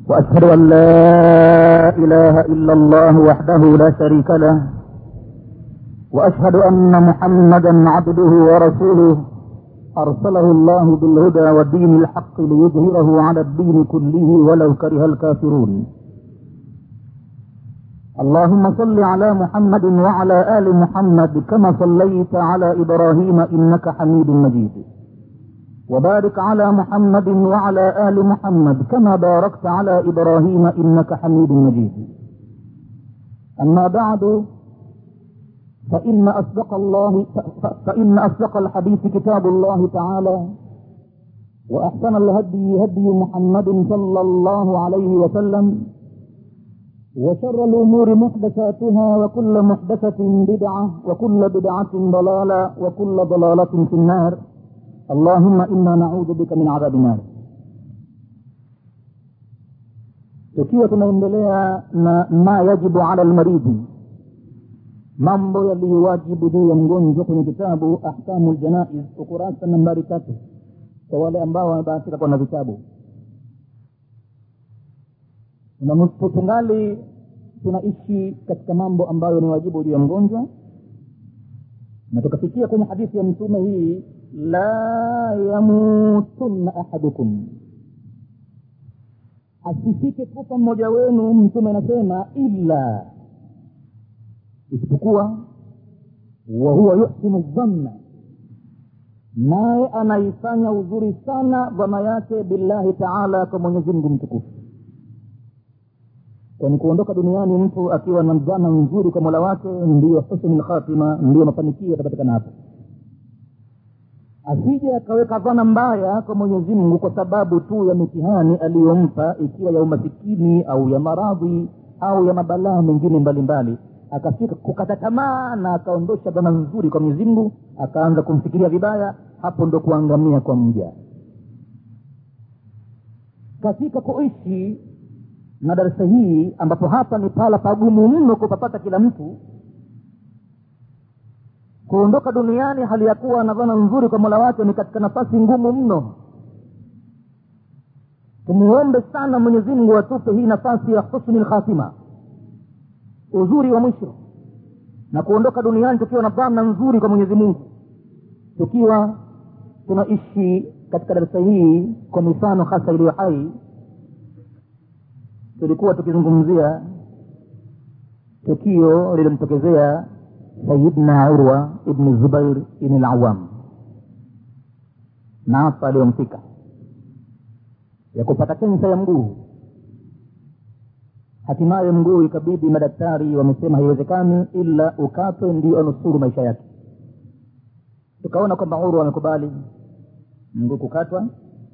وأشهد أن لا إله إلا الله وحده لا شريك له وأشهد أن محمدا عبده ورسوله أرسله الله بالهدى والدين الحق ليظهره على الدين كله ولو كره الكافرون اللهم صل على محمد وعلى آل محمد كما صليت على إبراهيم إنك حميد مجيد وبارك على محمد وعلى آل محمد كما باركت على إبراهيم إنك حميد مجيد أما بعد فإن أصدق الله فإن أصدق الحديث كتاب الله تعالى وأحسن الهدي هدي محمد صلى الله عليه وسلم وشر الأمور محدثاتها وكل محدثة بدعة وكل بدعة ضلالة وكل ضلالة في النار اللهم إنا نعوذ بك من عذاب النار tukiwa tunaendelea na ma yajibu ala lmaridhi mambo yaliyowajibu juu ya mgonjwa kwenye kitabu ahkamu ljanaiz ukurasa nambari tatu kwa wale ambao wamebahatika kuwa na vitabu tungali tunaishi katika mambo ambayo ni wajibu juu ya mgonjwa na tukafikia kwenye hadithi ya mtume hii la yamutunna ahadukum asifike kufa mmoja wenu mtume anasema illa isipokuwa wahuwa yuhsinu dhanna naye anaifanya uzuri sana dhana yake billahi taala kwa mwenyezi mungu mtukufu kwani kuondoka duniani mtu akiwa na dhana nzuri kwa mola wake ndiyo husnu lkhatima ndiyo mafanikio yatapatikana hapo asije akaweka dhana mbaya kwa mwenyezi mungu kwa sababu tu ya mitihani aliyompa ikiwa ya umasikini au ya maradhi au ya mabalaa mengine mbalimbali akafika kukata tamaa na akaondosha dhana nzuri kwa mwenyezi mungu akaanza kumfikiria vibaya hapo ndo kuangamia kwa mja katika kuishi na darasa hii ambapo hapa ni pala pagumu mno kupapata kila mtu kuondoka duniani hali ya kuwa na dhana nzuri kwa mola wake ni katika nafasi ngumu mno tumuombe sana mwenyezi mungu atupe hii nafasi ya husni lkhatima uzuri wa mwisho na kuondoka duniani tukiwa na dhana nzuri kwa mwenyezi mungu tukiwa tunaishi katika darasa hii kwa mifano hasa iliyo hai tulikuwa tukizungumzia tukio lilimtokezea sayidna urwa ibni zubair ibni lawam naafa aliyomfika ya kupata kensa ya mguu hatimaye mguu ikabidi madaktari wamesema haiwezekani ila ukatwe ndio anusuru maisha yake tukaona kwamba urwa amekubali mguu kukatwa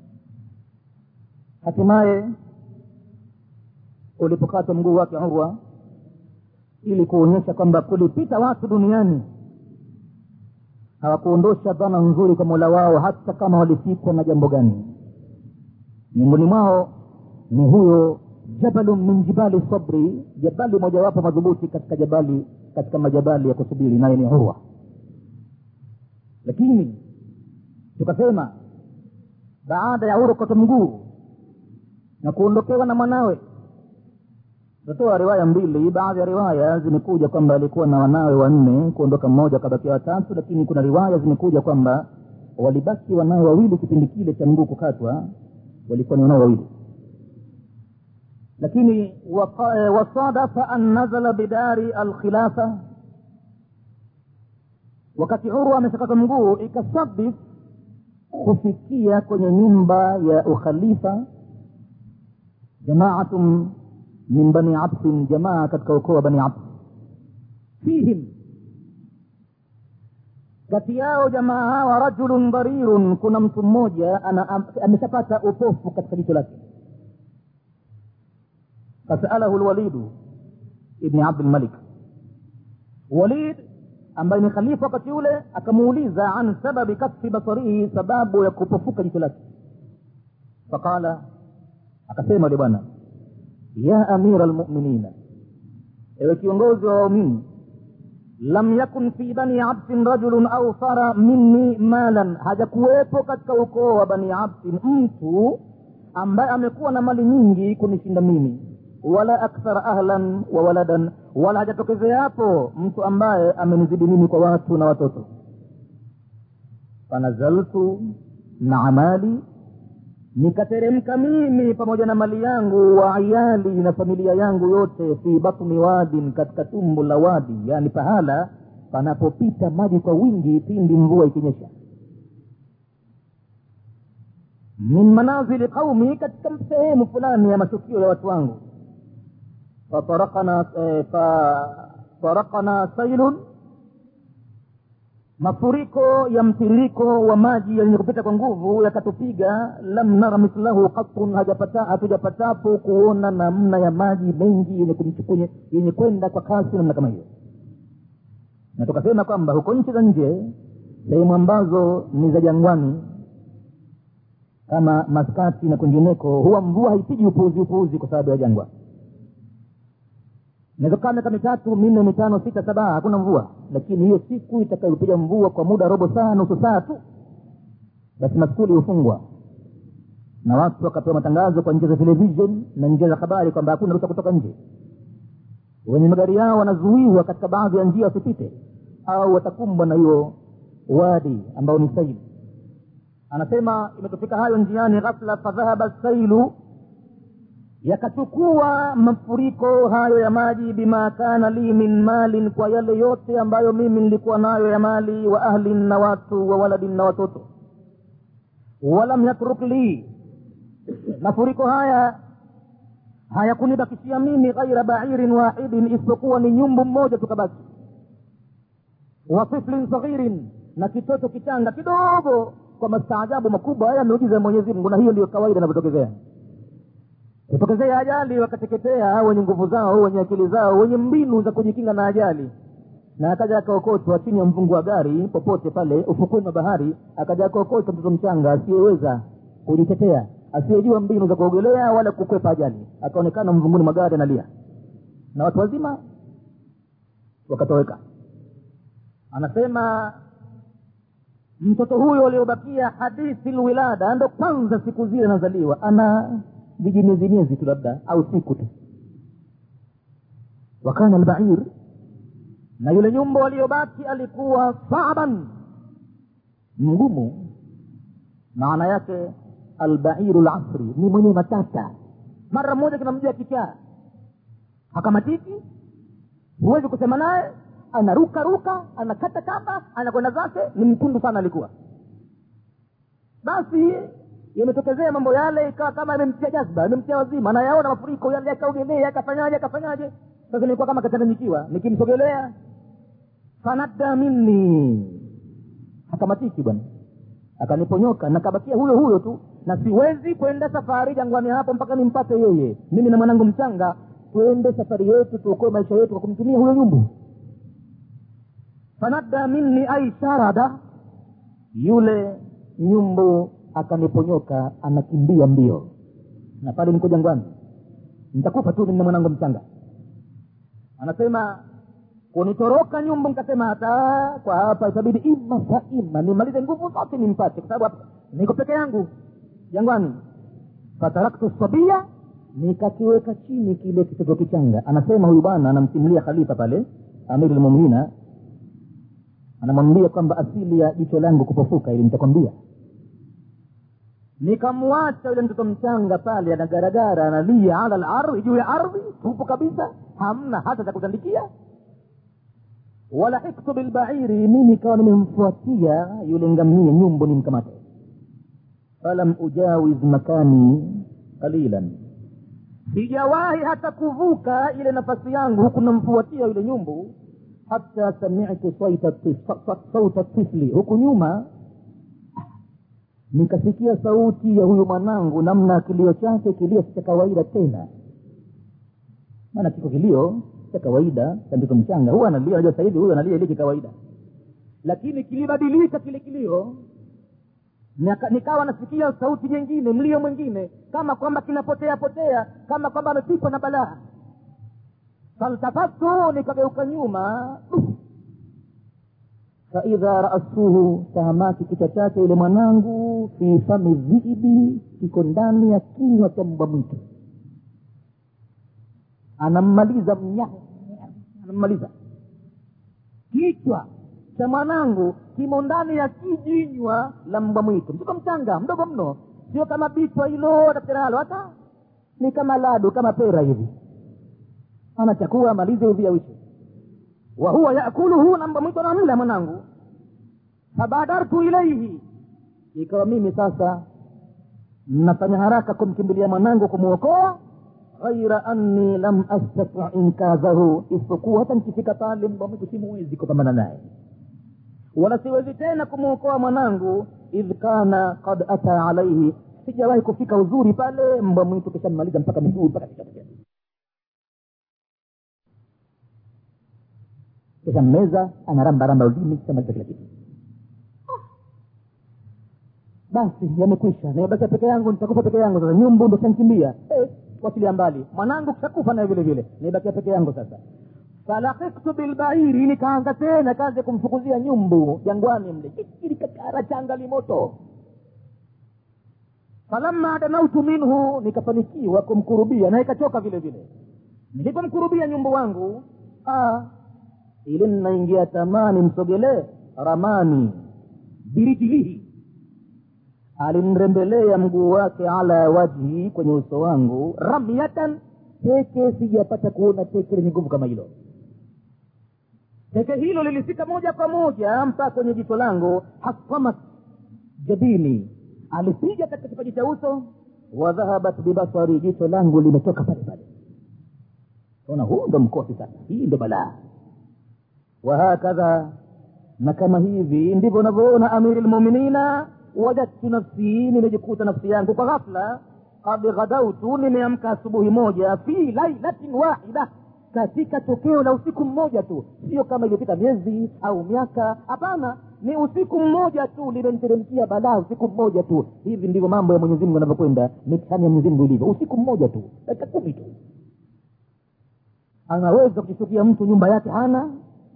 hatimaye ulipokatwa mguu wake urwa ili kuonyesha kwamba kulipita watu duniani hawakuondosha dhana nzuri kwa mola wao hata kama walifikwa na jambo gani miongoni mwao ni huyo jabalu min jibali sabri jabali mojawapo madhubuti katika jabali katika majabali ya kusubiri naye ni urwa lakini tukasema baada ya urwa kata mguu na kuondokewa na mwanawe tutatoa riwaya mbili baadhi ya riwaya zimekuja kwamba alikuwa na wanawe wanne kuondoka mmoja akabakia watatu lakini kuna riwaya zimekuja kwamba walibaki wanawe wawili kipindi kile cha mguu kukatwa walikuwa ni wanawe wawili lakini wasadafa an nazala bidari alkhilafa wakati urwa ameshakata mguu ikasadif kufikia kwenye nyumba ya ukhalifa jamaatun min bani absin jamaa katika ukoo wa bani abs fihim kati yao jamaa hawa rajulun dharirun kuna mtu mmoja ameshapata upofu katika jicho lake fasalahu lwalidu ibni abdilmalik walid ambaye ni khalifa wakati ule akamuuliza an sababi kasfi basarihi sababu ya kupofuka jicho lake faqala akasema yule bwana ya amira lmuminina ewe kiongozi wa waumini lam yakun fi bani absin rajulun aufara minni malan hajakuwepo katika ukoo wa bani absin mtu ambaye amekuwa na mali nyingi kunishinda mimi wala akthara ahlan wa waladan wala hajatokezea hapo mtu ambaye amenizidi mimi kwa watu na watoto fanazaltu maa mali nikateremka mimi pamoja na mali yangu wa ayali na familia yangu yote fi batni wadin katika tumbo la wadi yani pahala panapopita maji kwa wingi pindi mvua ikinyesha min manazili qaumi katika sehemu fulani ya mashukio ya watu wangu fatarakana eh, fatarakana sailun mafuriko ya mtiririko wa maji yenye kupita kwa nguvu yakatupiga lam nara mithlahu qatun hatujapatapo kuona namna ya maji mengi yenye kumchukunye yenye kwenda kwa kasi namna kama hiyo na tukasema kwamba huko nchi za nje sehemu ambazo ni za jangwani kama maskati na kwingineko huwa mvua haipigi upuuzi upuuzi kwa sababu ya jangwa inawezokaa miaka mitatu minne mitano sita saba hakuna mvua lakini hiyo siku itakayopiga mvua kwa muda robo saa nusu saa tu basi maskuli hufungwa na watu wakapewa matangazo kwa njia za television na njia za habari kwamba hakuna ruhusa kutoka nje wenye magari yao wanazuiwa katika baadhi ya njia wasipite au watakumbwa na hiyo wadi ambao ni saili anasema imetofika hayo njiani ghafla fadhahaba sailu yakachukua mafuriko hayo ya maji bima kana li min malin kwa yale yote ambayo mimi nilikuwa nayo ya mali wa ahlin na watu wa waladin na watoto walam yatruk li mafuriko haya hayakunibakishia mimi ghaira bairin wahidin isipokuwa ni nyumbu mmoja tukabaki wa tiflin saghirin na kitoto kichanga kidogo kwa mastaajabu makubwa haya miujiza ya mwenyezi mungu na hiyo ndiyo kawaida inavyotokezea kutokezea ajali wakateketea wenye nguvu zao wenye akili zao wenye mbinu za kujikinga na ajali na akaja akaokotwa chini ya mvungu wa gari popote pale ufukweni wa bahari akaja akaokotwa mtoto mchanga asiyeweza kujitetea asiyejua mbinu za kuogelea wala kukwepa ajali akaonekana mvunguni mwa gari analia na watu wazima wakatoweka anasema mtoto huyo aliobakia hadithi lwilada ndo kwanza siku zile anazaliwa ana vijimiezi miezi tu labda au siku tu wakana albair na yule nyumba aliyobaki alikuwa saban mgumu maana yake albairu lasri ni mwenye matata mara moja kinamjia kichaa hakamatiki huwezi kusema naye anaruka ruka anakata kamba anakwenda zake ni mkundu sana alikuwa basi yametokezea mambo yale ikawa kama imemtia jazba imemtia wazima anayaona mafuriko yale yakaogelea akafanyaje akafanyaje sasa nilikuwa kama kachanganyikiwa nikimsogelea fanadda minni akamatiki bwana akaniponyoka nakabakia huyo huyo tu na siwezi kwenda safari jangwani hapo mpaka nimpate yeye mimi na mwanangu mchanga twende safari yetu tuokoe maisha yetu kwa kumtumia huyo nyumbu fanadda minni ai sharada yule nyumbu akaniponyoka anakimbia mbio na pale niko jangwani nitakufa tu mimi na mwanangu mchanga anasema kunitoroka nyumbu nikasema hata kwa hapa itabidi ima fa ima nimalize nguvu zote nimpate kwa sababu hapa niko peke yangu jangwani fataraktu sabia nikakiweka chini kile kitoto kichanga anasema huyu bwana anamsimulia khalifa pale amiru lmuminina anamwambia kwamba asili ya jicho langu kupofuka ili nitakwambia nikamwacha yule mtoto mchanga pale anagaragara analia ala lardhi juu ya ardhi tupo kabisa hamna hata cha kutandikia wala hiktu bilbairi mimi ikawa nimemfuatia yule ngamia nyumbu nimkamate falam ujawiz makani qalilan sijawahi hata kuvuka ile nafasi yangu huku namfuatia yule nyumbu hata samitu sauta tifli huku nyuma nikasikia sauti ya huyu mwanangu namna kilio chake kilio cha kawaida tena maana kiko kilio cha kawaida cha mtoto mchanga huwa analia najua sahivi huyu analia ile kikawaida lakini kilibadilika kile kilio Nika, nikawa nasikia sauti nyingine mlio mwingine kama kwamba kinapotea potea kama kwamba amepikwa na balaa faltafatu nikageuka nyuma faidha raasuhu tahamaki kichwa chake yule mwanangu fi fami dhiibi kiko ndani ya kinywa cha mbwa mwitu anammaliza mnyama anammaliza kichwa cha mwanangu kimo ndani ya kijinywa la mbwa mwitu mtoto mchanga mdogo mno sio kama bichwa hilo daktari hata ni kama ladu kama pera hivi anachakua amalize uviawishi wa huwa yakuluhu na mbwa mwitu anamla mwanangu fabadartu ilaihi ikawa mimi sasa nafanya haraka kumkimbilia mwanangu kumwokoa ghaira anni lam astati inkadhahu isipokuwa hata nikifika pale mbwa mwitu simuwezi kupambana naye wala siwezi tena kumwokoa mwanangu idh kana kad ata alaihi sijawahi kufika uzuri pale mbwa mwitu kishammaliza mpaka miguu mpaka kichwa kisha mmeza anarambaramba ulimi kishamaliza kila kitu basi yamekwisha nimebakia peke yangu nitakufa peke yangu sasa nyumbu ndo shankimbia eh, wachilia mbali mwanangu kishakufa naye vile vile nimebakia peke yangu sasa falakiktu bilbairi nikaanza tena kazi ya kumfukuzia nyumbu jangwani mle likakara changa limoto falamma danautu minhu nikafanikiwa kumkurubia na ikachoka vile vile nilipomkurubia nyumbu wangu ah, ili ninaingia tamani msogelee ramani birijilihi alinrembelea mguu wake ala wajhi kwenye uso wangu ramyatan teke sijapata kuona teke lenye nguvu kama hilo teke hilo lilifika moja kwa moja mpaka kwenye jicho langu hasamat jabini alipiga katika kipaji cha uso wadhahabat bibasari jicho langu limetoka pale pale ona huu ndo mkosi sasa hii ndo balaa wahakadha na kama hivi ndivyo unavyoona amiri lmuminina wajadtu nafsi nimejikuta nafsi yangu kwa ghafla kad ghadautu nimeamka asubuhi moja fi lailatin wahida katika tokeo la usiku mmoja tu sio kama iliyopita miezi au miaka hapana ni usiku mmoja tu limeniteremkia balaa usiku mmoja tu hivi ndivyo mambo ya mwenyezi mungu yanavyokwenda mitihani ya mwenyezi mungu ilivyo usiku mmoja tu dakika kumi tu anaweza kujishukia mtu nyumba yake hana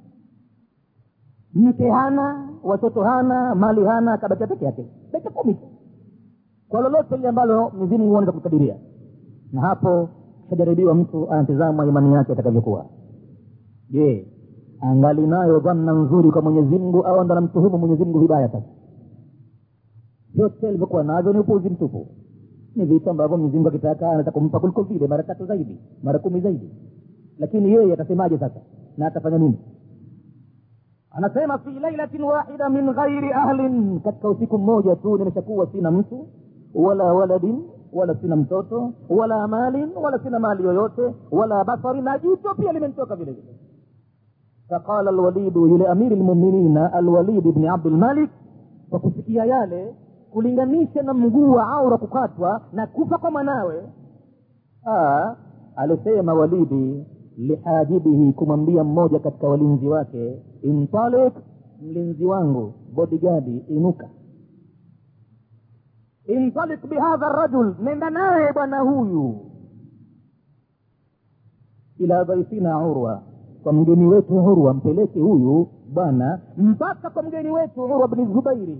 mke hana watoto hana mali hana akabakia peke yake dakika kumi tu kwa lolote lile ambalo mwenyezi mungu anaweza kukadiria na hapo kishajaribiwa mtu anatizama imani yake atakavyokuwa je angali nayo dhanna nzuri kwa mwenyezi mungu au ndo anamtuhumu mwenyezi mungu vibaya sasa vyote alivyokuwa navyo ni upuzi mtupu ni vitu ambavyo mwenyezi mungu akitaka anaweza kumpa kuliko vile mara tatu zaidi mara kumi zaidi lakini yeye atasemaje sasa na atafanya nini anasema fi lailatin wahida min ghairi ahlin katika usiku mmoja tu nimeshakuwa sina mtu wala waladin wala sina mtoto wala malin wala sina mali yoyote wala basari na jicho pia limenitoka vile vile faqala alwalidu yule amiri lmuminina alwalid bni abdulmalik kwa kusikia yale kulinganisha na mguu wa aura kukatwa na kufa kwa mwanawe alisema walidi lihajibihi kumwambia mmoja katika walinzi wake intalik mlinzi wangu bodigadi inuka intalik bihadha rajul nenda naye bwana huyu ila dhaifina urwa kwa mgeni wetu urwa mpeleke huyu bwana mpaka kwa mgeni wetu urwa bni zubairi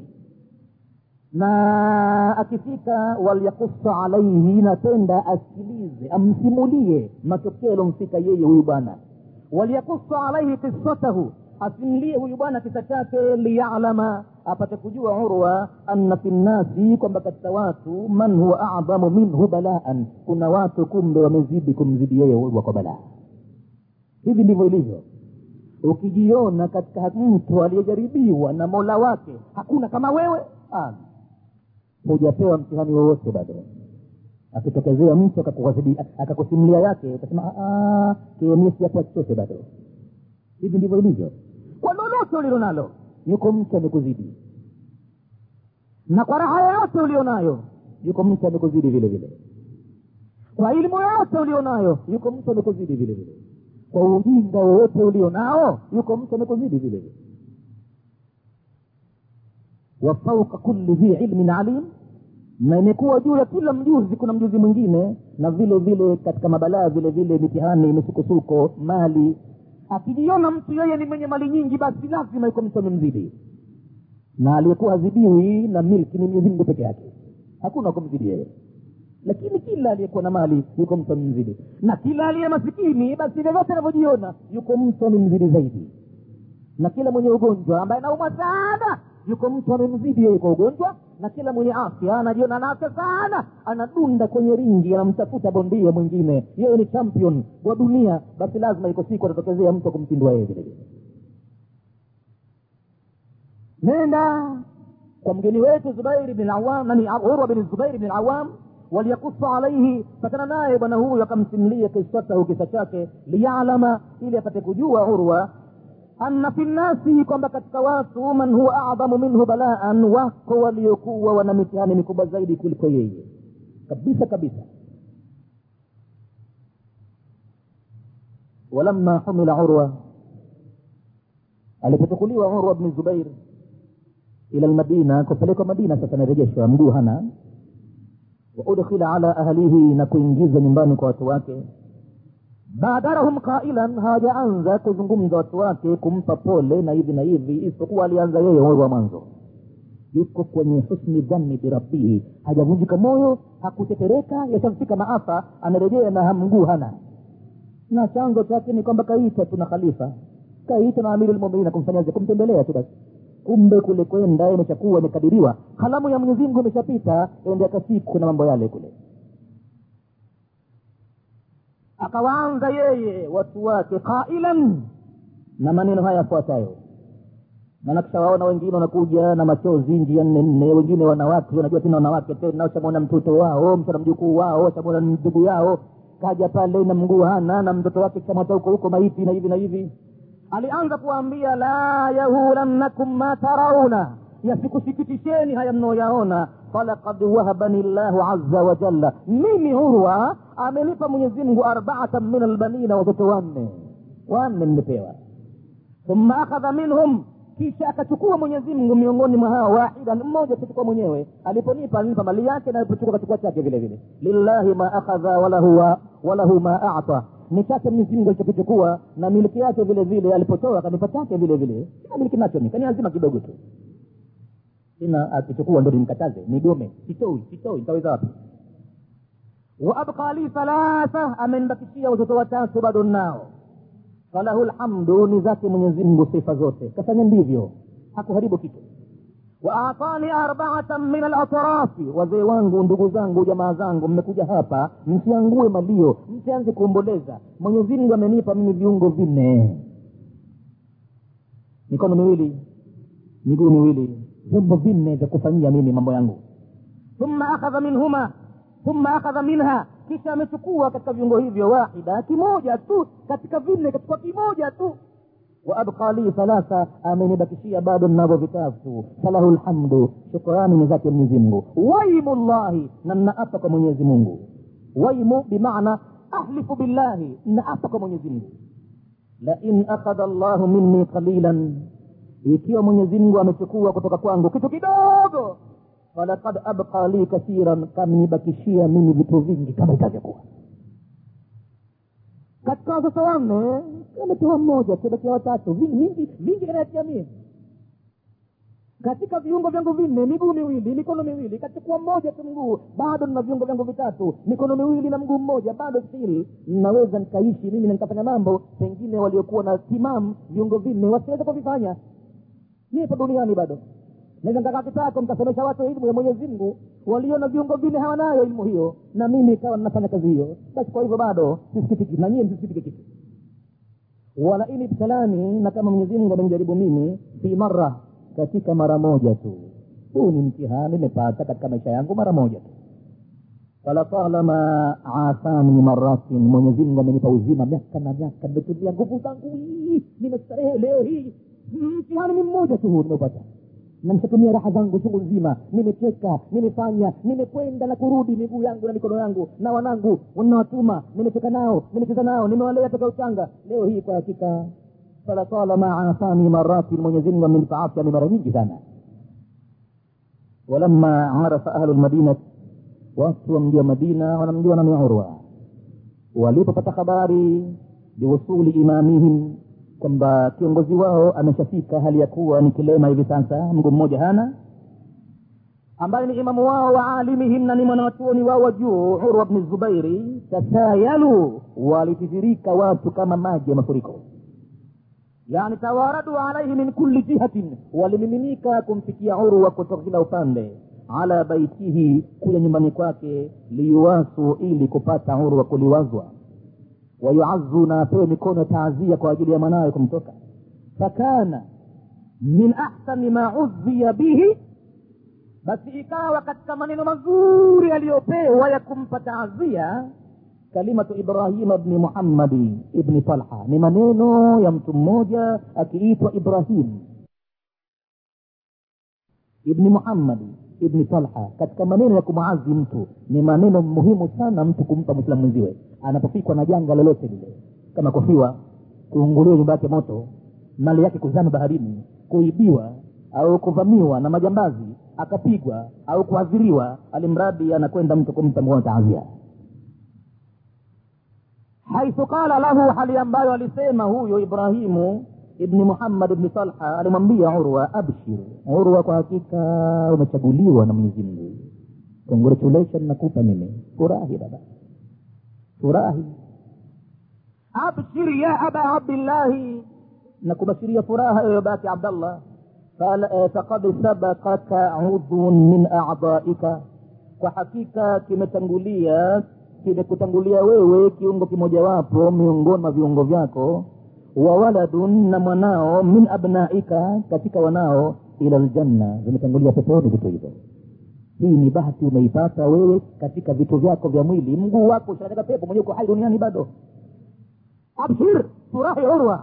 na akifika walyakusa alaihi napenda asikilize amsimulie matokeo yalomfika yeye huyu bwana walyakusa alaihi kisatahu asimulie huyu bwana kisa chake liyalama apate kujua urwa anna fi nnasi kwamba katika watu man huwa adhamu minhu balaan kuna watu kumbe wamezidi kumzidi yeye urwa kwa balaa hivi ndivyo ilivyo ukijiona katika mtu aliyejaribiwa na mola wake hakuna kama wewe ah hujapewa mtihani wowote bado akitokezea mtu akakusimulia yake utasema kiemisi hapo chochote bado hivi ndivyo ilivyo kwa lolote ulilo nalo yuko mtu amekuzidi na kwa raha yoyote ulio nayo yuko mtu amekuzidi vile vile kwa elimu yoyote ulio nayo yuko mtu amekuzidi vile vile kwa ujinga wowote ulio nao yuko mtu amekuzidi vile vile wa fauka kulli dhi ilmin alim na imekuwa juu ya kila mjuzi kuna mjuzi mwingine na vile vile katika mabalaa vile vile mitihani misukosuko mali akijiona mtu yeye ni mwenye mali nyingi basi lazima yuko mtu amemzidi na aliyekuwa hazidiwi na milki ni mwenyezi mungu peke yake hakuna kumzidi yeye lakini kila aliyekuwa na mali yuko mtu amemzidi na kila aliye masikini basi vyovyote anavyojiona yuko mtu amemzidi zaidi na kila mwenye ugonjwa ambaye anaumwa sana yuko mtu amemzidi yeye kwa ugonjwa na kila mwenye afya anajiona ana afya sana anadunda kwenye ringi anamtafuta bondia mwingine yeye ni champion wa dunia basi lazima iko siku atatokezea mtu akumpindua yeye vile vile nenda kwa mgeni wetu zubairi bin awam nani urwa bin zubairi bin awam waliyakusu alaihi patana naye bwana huyu akamsimulia kisatahu kisa chake liyalama ili apate kujua urwa anna fi nnasi kwamba katika watu man huwa adhamu minhu balaan wako waliokuwa wana mitihani mikubwa zaidi kuliko yeye kabisa kabisa walamma humila urwa alipochukuliwa urwa bni zubair ila lmadina kupelekwa madina sasa narejeshwa mguu hana waudkhila ala ahlihi na kuingizwa nyumbani kwa watu wake badarahum qailan hawajaanza kuzungumza watu wake kumpa pole na hivi na hivi isipokuwa alianza yeye moyo wa mwanzo yuko kwenye husni dhanni birabbihi hajavunjika moyo hakutetereka yashamfika maafa anarejea na mguu hana na chanzo chake ni kwamba kaitwa tuna khalifa kaitwa na amiri lmuminina kumfanyaje kumtembelea tu basi kumbe kule kwenda imeshakuwa imekadiriwa kalamu ya mwenyezi mungu imeshapita endeka siku na mambo yale kule akawaanza yeye watu wake qailan na maneno haya yafuatayo maana kishawaona wengine wanakuja na machozi njia nne nne wengine wanawake wanajua tena wanawake tena washamwona mtoto wao mshana mjukuu wao washamwona ndugu yao kaja pale na mguu hana na mtoto wake kishamwata huko huko maiti na hivi na hivi alianza kuwaambia la yahulannakum ma tarauna yasikusikitisheni haya mnaoyaona falakad wahabani llahu aza wajalla mimi urwa amenipa mwenyezimngu arbaatan min albanina watoto wanne wanne nimepewa thumma akhadha minhum kisha akachukua mwenyezimngu miongoni mwa hao wahidan mmoja kuchukua mwenyewe aliponipa alinipa mali yake na alipochukua kachukua chake vile vile lillahi ma akhadha walahu, wa, walahu ma ata ni chake mwenyezimngu alichokichukua na miliki yake vile vile alipotoa kanipa chake vile vile sina miliki nacho mi kaniazima kidogo tu tena akichukua ndo nimkataze nigome sitoi sitoi nitaweza wapi waabqa li thalatha amenibakishia watoto watatu bado nao falahu lhamdu ni zake mwenyezimngu sifa zote kafanya ndivyo hakuharibu kitu waatani arbaatan min alatrafi wazee wangu ndugu zangu jamaa zangu mmekuja hapa msiangue malio msianze kuomboleza mwenyezimngu amenipa mimi viungo vinne mikono miwili miguu miwili vyombo vinne vya kufanyia mimi mambo yangu thumma akhadha minhuma thumma akhadha minha kisha amechukua katika viungo hivyo wahida kimoja tu katika vinne katika kimoja tu waabqa li thalatha amenibakishia bado navyo vitatu falahu lhamdu shukrani ni zake mwenyezimngu waimu llahi na nnaapa kwa mwenyezi mungu waimu bimaana ahlifu billahi nnaapa kwa mwenyezi mungu lain akhadha llahu minni qalilan ikiwa mwenyezi mungu amechukua kutoka kwangu kitu kidogo falakad abqa li kathiran kamnibakishia mimi vitu vingi kama itavyokuwa katika watoto wanne ametoa mmoja tubakia watatu vingi vingi kanayatia mie katika viungo vyangu vinne miguu miwili mikono miwili kachukua mmoja tu mguu bado nina viungo vyangu vitatu mikono miwili na mguu mmoja bado still naweza nikaishi mimi na nikafanya mambo pengine waliokuwa na timamu viungo vinne wasiweza kuvifanya nipo duniani bado naweza nikakaa kitako nikasomesha watu elimu ya mwenyezi mungu waliona viungo vine hawanayo elimu hiyo na mimi ikawa ninafanya kazi hiyo basi kwa hivyo bado sisikitiki na nyie msisikitike kitu wala in ibtalani na kama mwenyezi mungu amenijaribu mimi fi mara katika mara moja tu huu ni mtihani nimepata katika maisha yangu mara moja tu falatalama afani maratin mwenyezi mungu amenipa uzima miaka na miaka nimetumia nguvu zangu hii nimestarehe leo hii mtihani ni mmoja tu huu nimeupata na nishatumia raha zangu chungu nzima nimecheka nimefanya nimekwenda na kurudi miguu yangu na mikono yangu na wanangu nawatuma nimecheka nao nimecheza nao nimewalea toka uchanga leo hii kwa hakika falatalama afani maratin mwenyezimungu amenipa afya ni mara nyingi sana walamma arafa ahlu lmadinati watu wa mji wa madina wanamjua nani urwa walipopata habari biwusuli imamihim kwamba kiongozi wao ameshafika hali ya kuwa ni kilema hivi sasa mguu mmoja hana ambaye ni imamu wao wa alimihim na ni mwanawachuoni wao wa juu urwa bni zubairi tatayalu walitiririka watu kama maji ya mafuriko yani tawaradu alaihi min kulli jihatin walimiminika kumfikia urwa kutoka kila upande ala baitihi kuja nyumbani kwake liyuwasu ili kupata urwa kuliwazwa wayuazu na apewe mikono ya taazia kwa ajili ya mwanawe kumtoka fakana min ahsani ma udhiya bihi basi ikawa katika maneno mazuri aliyopewa ya kumpa taazia kalimatu ibrahima bni muhammadi ibni talha ni maneno ya mtu mmoja akiitwa ibrahim ibni muhammadi ibni talha katika maneno ya kumwazi mtu ni maneno muhimu sana mtu kumpa mwislamu mwenziwe anapofikwa na janga lolote lile kama kufiwa kuunguliwa nyumba yake moto mali yake kuzama baharini kuibiwa au kuvamiwa na majambazi akapigwa au kuadhiriwa alimradi anakwenda mtu kumpa mkono taazia haithu qala lahu hali ambayo alisema huyo ibrahimu ibni muhammad ibni talha alimwambia urwa abshir urwa kwa hakika umechaguliwa na mwenyezi mungu congratulation nakupa mimi furahi baba furahi abshir ya aba abdillahi nakubashiria furaha ewe baki abdallah faqad sabakaka udhun min adaika kwa hakika kimetangulia kimekutangulia wewe kiungo kimojawapo miongoni mwa viungo vyako wa waladun na mwanao min abnaika katika wanao ila ljanna vimetangulia peponi vitu hivyo hii ni bahati umeipata wewe katika vitu vyako vya mwili mguu wako ushakanyaga pepo mwenyewe uko hai duniani bado abshir furahi urwa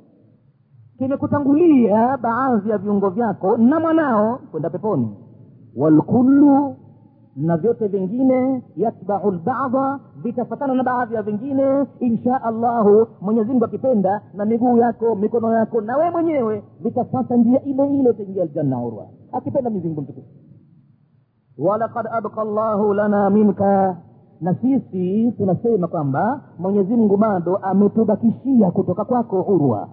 kimekutangulia baadhi ya viungo vyako na mwanao kwenda peponi walkullu na vyote vingine yatbau lbadha vitafatana na baadhi ya vingine insha allahu mwenyezimngu akipenda na miguu yako mikono yako na we mwenyewe vitafata njia ile ile utaingia aljanna urwa akipenda mwenyezimngu mtukufu walakad abka llahu lana minka na sisi tunasema kwamba mwenyezimngu bado ametubakishia kutoka kwako urwa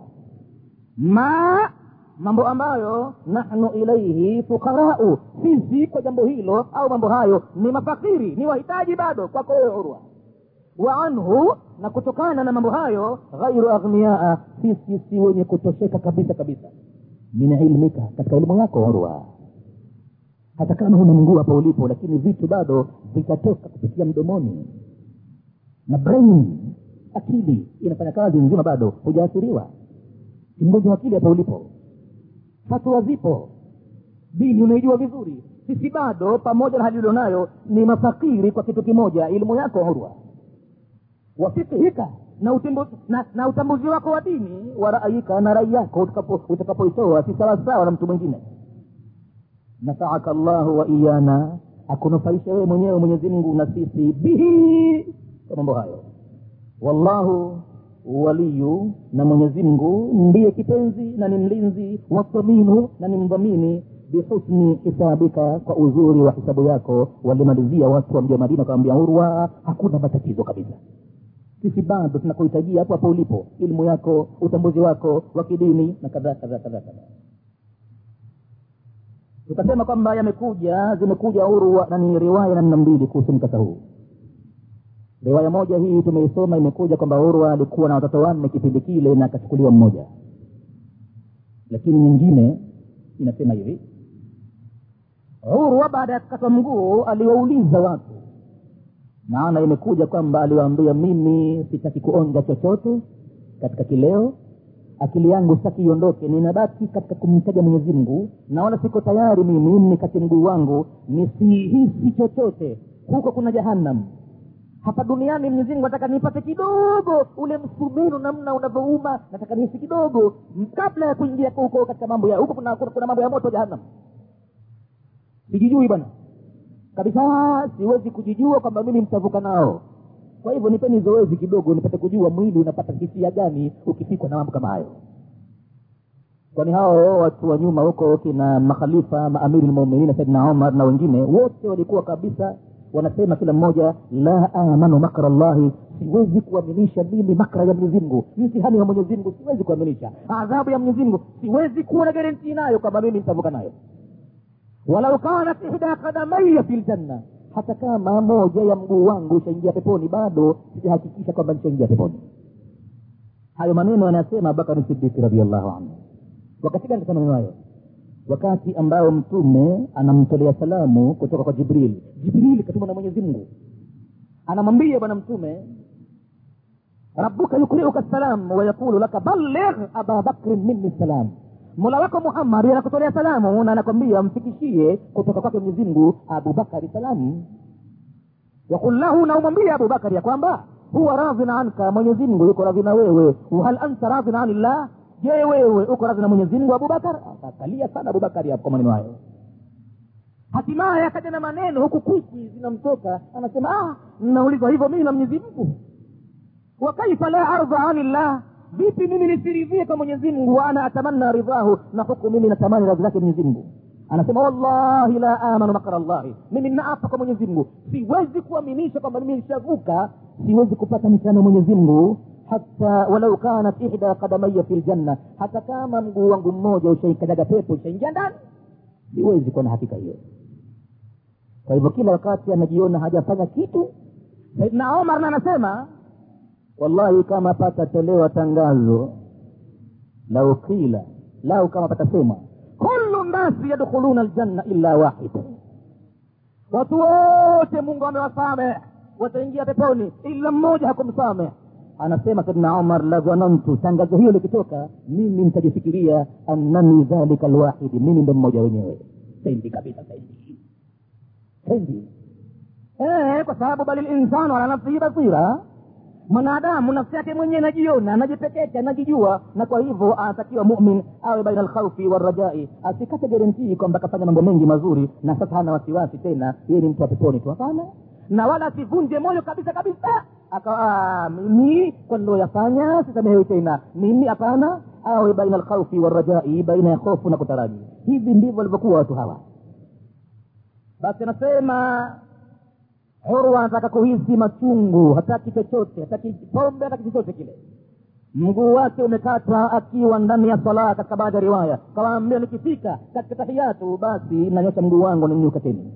ma mambo ambayo nahnu ilaihi fuqarau sisi kwa jambo hilo au mambo hayo ni mafakiri ni wahitaji bado kwako wewe urwa wa anhu na kutokana na mambo hayo ghairu aghniaa sisi si wenye kutosheka kabisa kabisa min ilmika katika elimu yako urwa hata kama huna mguu hapa ulipo lakini vitu bado vitatoka kupitia mdomoni na brain akili inafanya kazi nzima bado hujaathiriwa mgonjwa wa akili hapa ulipo fatwa zipo dini unaijua vizuri sisi bado pamoja na hali ulionayo ni mafakiri kwa kitu kimoja elimu yako urwa wafikihika na, utimbu, na, na utambuzi wako wa dini wa raayika na rai yako utakapoitoa si sawasawa na mtu mwingine nafaaka llahu wa iyana akunufaisha wewe mwenyewe mwenyezi mungu na sisi bihi kwa mambo hayo wallahu waliyu na mwenyezi mungu ndiye kipenzi na ni mlinzi wathaminu na ni mdhamini bihusni hisabika kwa uzuri wa hisabu yako walimalizia watu wa mji wa madina wakawambia urwa hakuna matatizo kabisa sisi bado tunakuhitajia hapo hapo ulipo elimu yako utambuzi wako wa kidini na kadhaa kadhaa kadhaa kadhaa tukasema kwamba yamekuja zimekuja urwa na ni riwaya namna mbili kuhusu mkasa huu riwaya moja hii tumeisoma imekuja kwamba urwa alikuwa na watoto wanne kipindi kile na akachukuliwa mmoja lakini nyingine inasema hivi urwa baada ya kukatwa mguu aliwauliza watu maana imekuja kwamba aliwaambia mimi sitaki kuonja chochote katika kileo akili yangu sitaki iondoke ninabaki katika kumtaja mwenyezi mungu na wala siko tayari mimi nikate mguu wangu nisihisi chochote huko kuna jahannam hapa duniani mwenyezi mungu nataka nipate kidogo ule msumeno namna unavyouma nataka nihisi kidogo kabla ya kuingia huko katika mambo ya huko kuna, kuna, kuna mambo ya moto jahannam sijijui bwana kabisa siwezi kujijua kwamba mimi mtavuka nao kwa hivyo nipeni zoezi kidogo nipate kujua mwili unapata hisia gani ukifikwa na mambo kama hayo kwani hao watu wa nyuma huko kina makhalifa maamiri lmuminin saidna omar na wengine wote walikuwa kabisa wanasema kila mmoja la amanu makra llahi siwezi kuaminisha mimi makra ya mwenyezimngu mtihani wa mwenyezimngu siwezi kuaminisha adhabu ya mwenyezimngu siwezi kuwa na garantii nayo kwamba mimi nitavuka nayo walau kanat ihda kadamaya fi ljanna hata kama moja ya mguu wangu ushaingia peponi bado sijahakikisha kwamba nishaingia peponi hayo maneno anayasema abubakari sidiki radiallahu anhu wakati gani kasema maneno hayo wakati ambao mtume anamtolea salamu kutoka kwa jibril jibril katumwa na mwenyezi mungu anamwambia bwana mtume rabuka yukriuka salam wayaqulu laka balligh aba bakrin minni salam mola wako muhammadi anakutolea salamu na anakwambia mfikishie kutoka kwake mwenyezi mungu abubakari salamu yakul lahu na umwambie abubakari ya kwamba huwa radhin anka mwenyezi mungu yuko radhi na wewe wahal anta radhin anillah je wewe uko radhi na mwenyezi mungu abubakar akakalia sana abubakari hapo kwa maneno hayo hatimaye akaja na maneno huku kwikwi zinamtoka anasema ah naulizwa hivyo mimi na mwenyezi mungu wa kaifa la ardha anillah vipi mimi nisiridhie kwa mwenyezi mungu wa ana atamanna ridhahu na huku mimi natamani radhi zake mwenyezi mungu anasema wallahi la amanu makra llahi mimi naapa kwa mwenyezi mungu siwezi kuaminisha kwamba mimi nishavuka siwezi kupata mtihani wa mwenyezi mungu hata walau kanat ihda kadamaya fi ljanna hata kama mguu wangu mmoja ushaikanyaga pepo ushaingia ndani siwezi kuwa na hakika hiyo kwa hivyo kila wakati anajiona hajafanya kitu saidna omar na anasema wallahi kama patatolewa tangazo lau qila lau kama patasema kulu nnasi yadkhuluna aljanna illa wahid watu wote mungu amewasameh wataingia peponi ila mmoja hakumsameh anasema saidna umar la dhanantu tangazo hiyo likitoka mimi nitajifikiria annani dhalika lwahidi mimi ndo mmoja wenyewe sendi kabisa sendi sendi eh, kwa sababu bali linsanu ala nafsihi basira mwanadamu nafsi yake mwenyewe anajiona anajipeketa anajijua na kwa hivyo anatakiwa mumin awe baina alkhaufi warajai asikate garantii kwamba akafanya mambo mengi mazuri na sasa hana wasiwasi tena yeye ni mtu wa peponi tu hapana na wala asivunje moyo kabisa kabisa akawa mimi kwa niloyafanya sisamehewi tena mimi hapana awe baina alkhaufi warajai baina ya hofu na kutaraji hivi ndivyo walivyokuwa watu hawa basi anasema urwa anataka kuhisi machungu hataki chochote hataki pombe hataki chochote kile mguu wake umekatwa akiwa ndani ya sala katika baadhi ya riwaya kawaambia nikifika katika tahiyatu basi nanyosha mguu wangu ninyuka tena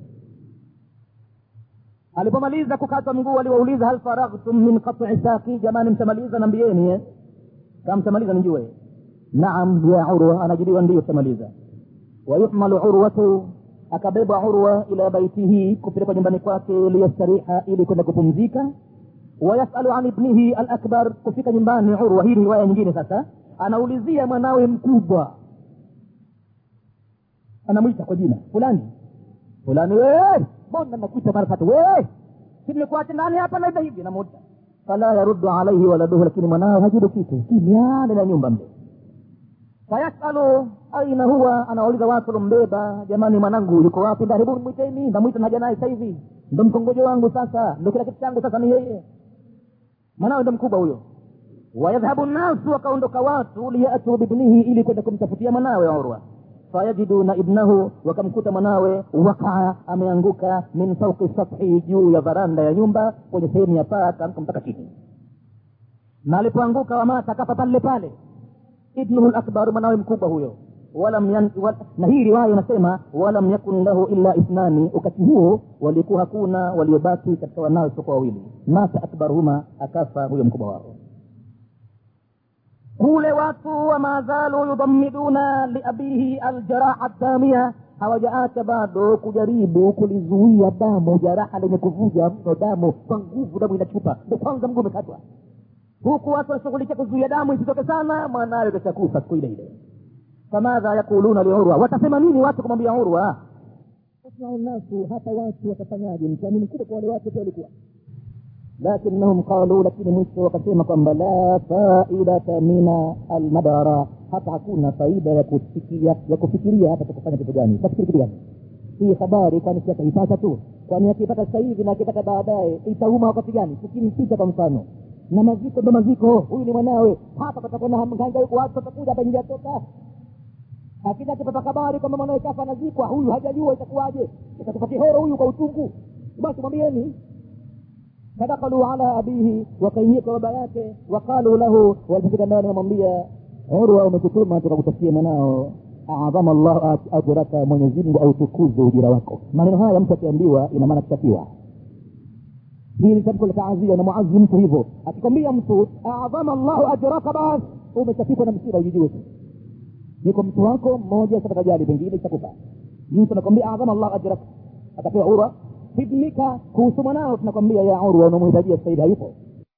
alipomaliza kukatwa mguu aliwauliza hal faraghtum min qat'i saki jamani mtamaliza nambieni eh? kama mtamaliza nijue naam ya urwa anajibiwa ndio tutamaliza wayuhmalu urwatu akabebwa urwa ila baitihi kupelekwa nyumbani kwake liyastariha ili kwenda kupumzika wayasalu an ibnihi alakbar kufika nyumbani urwa hii ni riwaya nyingine sasa anaulizia mwanawe mkubwa anamwita kwa jina fulani fulani wee mbona nakuita mara tatu wee si nimekuacha ndani hapa na hivi hivi namuta fala yaruddu alaihi waladuhu lakini mwanawe hajibu kitu kimya ndani ya nyumba mle fayasalu aina huwa anawauliza watu lombeba jamani mwanangu yuko wapi ndani hebu mwiteni ndamwita naja naye sasa hivi ndo mkongojo wangu sasa ndo kila kitu changu sasa ni yeye mwanawe ndo mkubwa huyo wayadhhabu nnasu wakaondoka watu liyatuu bibnihi ili kwenda kumtafutia mwanawe urwa fayajiduna ibnahu wakamkuta mwanawe wakaa ameanguka min fauki sathi juu ya varanda ya nyumba kwenye sehemu ya paa akaamka mpaka chini na alipoanguka wamata akafa pale pale ibnuhu lakbar mwanawe mkubwa huyo walam yan, wal, na hii riwaya inasema walam yakun lahu illa ithnani wakati huo walikuwa hakuna waliobaki katika wanawe isipokuwa wawili mata akbaruhuma akafa huyo mkubwa wao kule watu wama zalu yudamiduna liabihi aljaraha damia hawajaacha bado kujaribu kulizuia damu jaraha lenye kuvuja mno damu kwa nguvu damu inachupa ndo kwanza mguu umekatwa huku watu wanashughulikia kuzuia damu isitoke sana mwanawe kashakufa siku ile ile famadha yakuluna liurwa watasema nini watu kumwambia urwa yasmau nnasu hata watu watafanyaje mtihani mkubwa kwa wale watu pia walikuwa lakinnahum qalu lakini mwisho wakasema kwamba la faidata mina almadara hata hakuna faida ya kufikiria ya kufikiria hata kufanya kitu gani tafikiri kitu gani hii habari kwani si ataipata tu kwani akipata sasa hivi na akipata baadaye itauma wakati gani tukimpita kwa mfano na maziko ndo maziko huyu ni mwanawe hapa patakuwa na mhangaiko watu watakuja hapa ingia toka akija akipata habari kwamba mwanawe kafa anazikwa huyu hajajua itakuwaje itatupa kihoro huyu kwa uchungu basi mwambieni fadakalu ala abihi wakaingia kwa baba yake waqalu lahu walipofika ndani wamwambia urwa umekutuma tukakutafutia mwanao adhama llahu ajraka mwenyezimngu autukuze ujira wako maneno haya mtu akiambiwa ina maana kitafiwa hii ni tamko la taazia na muazi mtu hivyo akikwambia mtu adhama llahu ajraka bas umechapikwa na msiba ujijue tu niko mtu wako mmoja satakajali pengine itakufa mtu anakwambia adhama llahu ajraka atapewa urwa ibnika kuhusu mwanao tunakwambia ya urwa unamhitajia saidi hayupo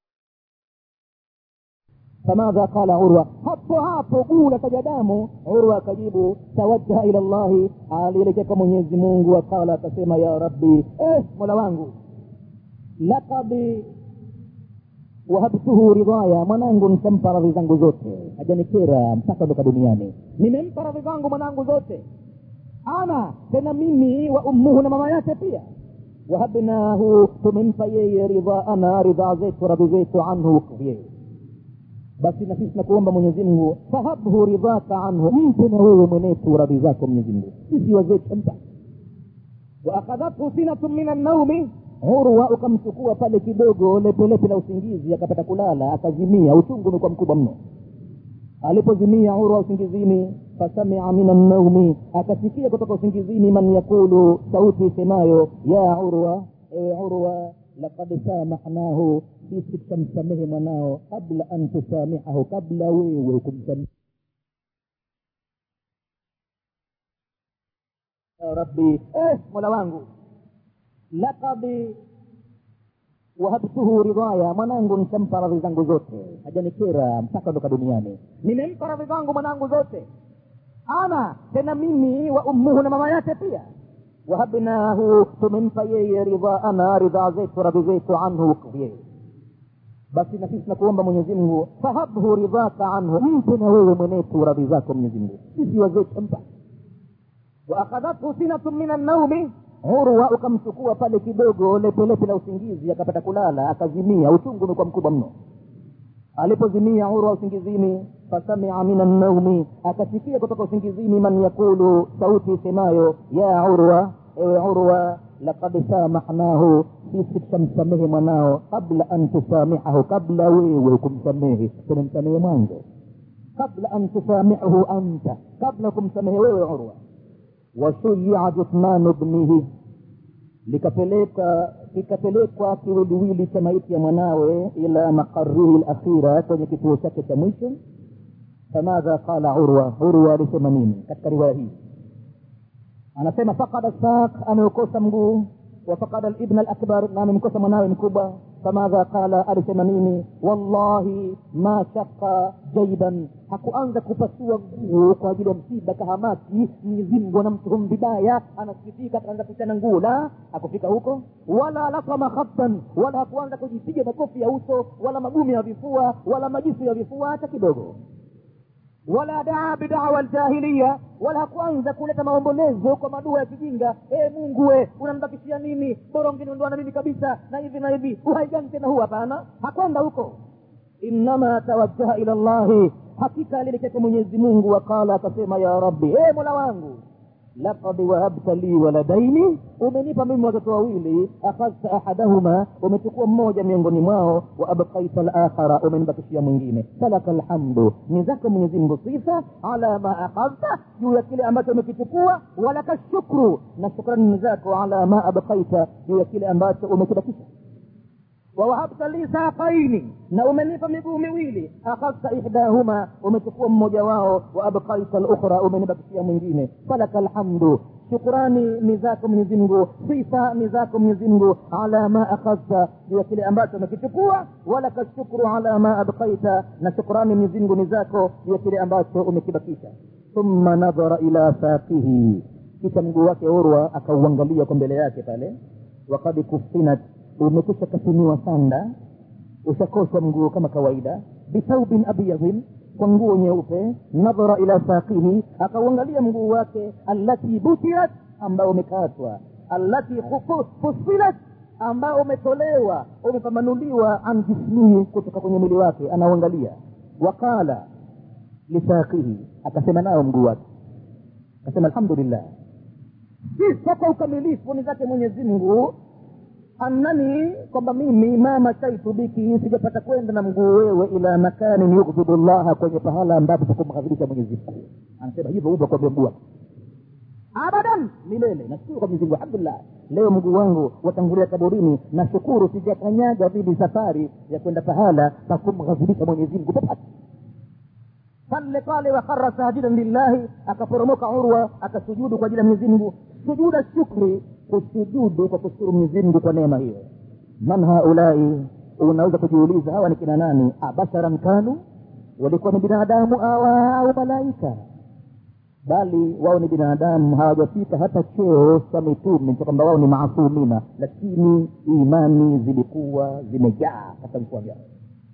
famadha qala urwa hapo hapo guu la taja damu urwa akajibu tawajjaha ila llahi alielekea kwa mwenyezi mungu akala akasema ya rabbi eh, mola wangu lakad wahabtuhu ridhaya mwanangu nitampa radhi zangu zote hajanikera mpaka ondoka duniani nimempa radhi zangu mwanangu zote ana tena mimi wa ummuhu na mama yake pia wahabnahu tumempa yeye ridhaana ridhaa zetu radhi zetu anhu yeye basi na sisi nakuomba mwenyezi mungu fahabhu ridhaka anhu mpe na wewe mwenetu radhi zako mwenyezi mungu sisi wazee tutampa waakadhathu sinatu min annaumi urwa ukamchukua pale kidogo lepelepe la usingizi akapata kulala akazimia uchungu umekuwa mkubwa mno alipozimia urwa usingizini fasamia min annaumi akasikia kutoka usingizini man yakulu sauti isemayo ya urwa ewe urwa lakad samahnahu sisi tutamsamehe mwanao kabla an tusamihahu kabla wewe kumsamehe ya rabbi eh, mola wangu lakad wahabtuhu ridhaya mwanangu nitampa radhi zangu zote hajanikera mpaka ondoka duniani nimempa radhi zangu mwanangu zote ana tena mimi wa ummuhu na mama yake pia wahabnahu tumempa yeye ridhaana ridhaa zetu radhi zetu anhu yeye basi na sisi nakuomba mwenyezi mungu fahabhu ridhaka anhu mpe na wewe mwenetu radhi zako mwenyezi mungu sisi wazee tutampa waakadhathu sinatu min annaumi urwa ukamchukua pale kidogo lepelepe la usingizi akapata kulala akazimia uchungu umekuwa mkubwa mno alipozimia urwa usingizini fasamia min annaumi akasikia kutoka usingizini man yakulu sauti isemayo ya urwa ewe urwa lakad samahnahu sisi tutamsamehe mwanao kabla an tusamihahu kabla wewe kumsamehe tumemsamehe mwanzo kabla an tusamihahu anta kabla kumsamehe wewe urwa washuyia juthmanu bnihi likapeleka kikapelekwa kiwiliwili cha maiti ya mwanawe ila maqarihi lakhira kwenye kituo chake cha mwisho famadha qala urwa urwa alisema nini katika riwaya hii anasema fakada sak ameukosa mguu wafakada libn alakbar na amemkosa mwanawe mkubwa famadha qala alisema nini wallahi ma shaka jaiban hakuanza kupasua nguo kwa ajili ya msiba kahamaki mwenyezimngu anamtuhumu vibaya anasikitika akaanza kuchana nguo la hakufika huko wala lasama khatan wala hakuanza kujipiga makofi ya uso wala magumi ya vifua wala majisu ya vifua hata kidogo wala daa bidawa ljahiliya wala hakuanza kuleta maombolezo kwa madua ya kijinga e mungu we unanibakishia nini bora ungeniondoa na mimi kabisa na hivi na hivi uhai gani tena huu hapana hakwenda huko innama tawajjaha ila llahi hakika alielekea kwa mwenyezi mungu waqala akasema ya rabbi e mola wangu lakad wahabta li waladaini umenipa mimi watoto wawili akhadhta ahadahuma umechukua mmoja miongoni mwao wa abkaita lakhara umenibakishia mwingine falaka lhamdu ni zako mwenyezimngu sifa ala ma akhadhta juu ya kile ambacho umekichukua walaka shukru na shukrani ni zako ala ma abkaita juu ya kile ambacho umekibakisha wawahabta li saqaini na umenipa miguu miwili akhadhta ihdahuma umechukua mmoja wao wa abkaita lukhra umenibakishia mwingine falaka lhamdu shukurani ni zako mwenyezimngu sifa ni zako mwenyezimngu ala ma akhadhta juu ya kile ambacho umekichukua walaka shukru ala ma abkaita na shukurani mwenyezimngu ni zako juu ya kile ambacho umekibakisha thumma nadhara ila saqihi kisha mguu wake urwa akauangalia kwa mbele yake pale wakad kufinat umekwisha kasimiwa sanda ushakoshwa mguu kama kawaida bithaubin abyadhin kwa nguo nyeupe nadhara ila saqihi akauangalia mguu wake allati butirat ambao umekatwa allati fusilat ambao umetolewa umepambanuliwa an jismihi kutoka kwenye mwili wake anauangalia waqala lisaqihi akasema nao mguu wake akasema alhamdulillah sifa kwa ukamilifu ni zake mwenyezi mungu annani kwamba mimi ma mashaitu biki sijapata kwenda na mguu wewe ila makanin yughdhibu llaha kwenye pahala ambapo pakumghadhibisha mwenyezi mungu anasema hivyo uva kwambia mguu wako abadan milele nashukuru kwa mwenyezi mungu alhamdulillah leo mguu wangu watangulia kaburini nashukuru sijakanyaga vili safari ya kwenda pahala pakumghadhibisha mwenyezi mungu popote pale pale wakhara sajidan lillahi akaporomoka urwa akasujudu kwa ajili ya mwenyezi mungu sujuda shukri kusujudu kwa kushukuru mwenyezi mungu kwa neema hiyo man haulai unaweza kujiuliza hawa ni kina nani abasharan kanu walikuwa ni binadamu awa au malaika bali wao ni binadamu hawajafika hata cheo cha mitume cha kwamba wao ni maasumina lakini imani zilikuwa zimejaa katika vifua vyao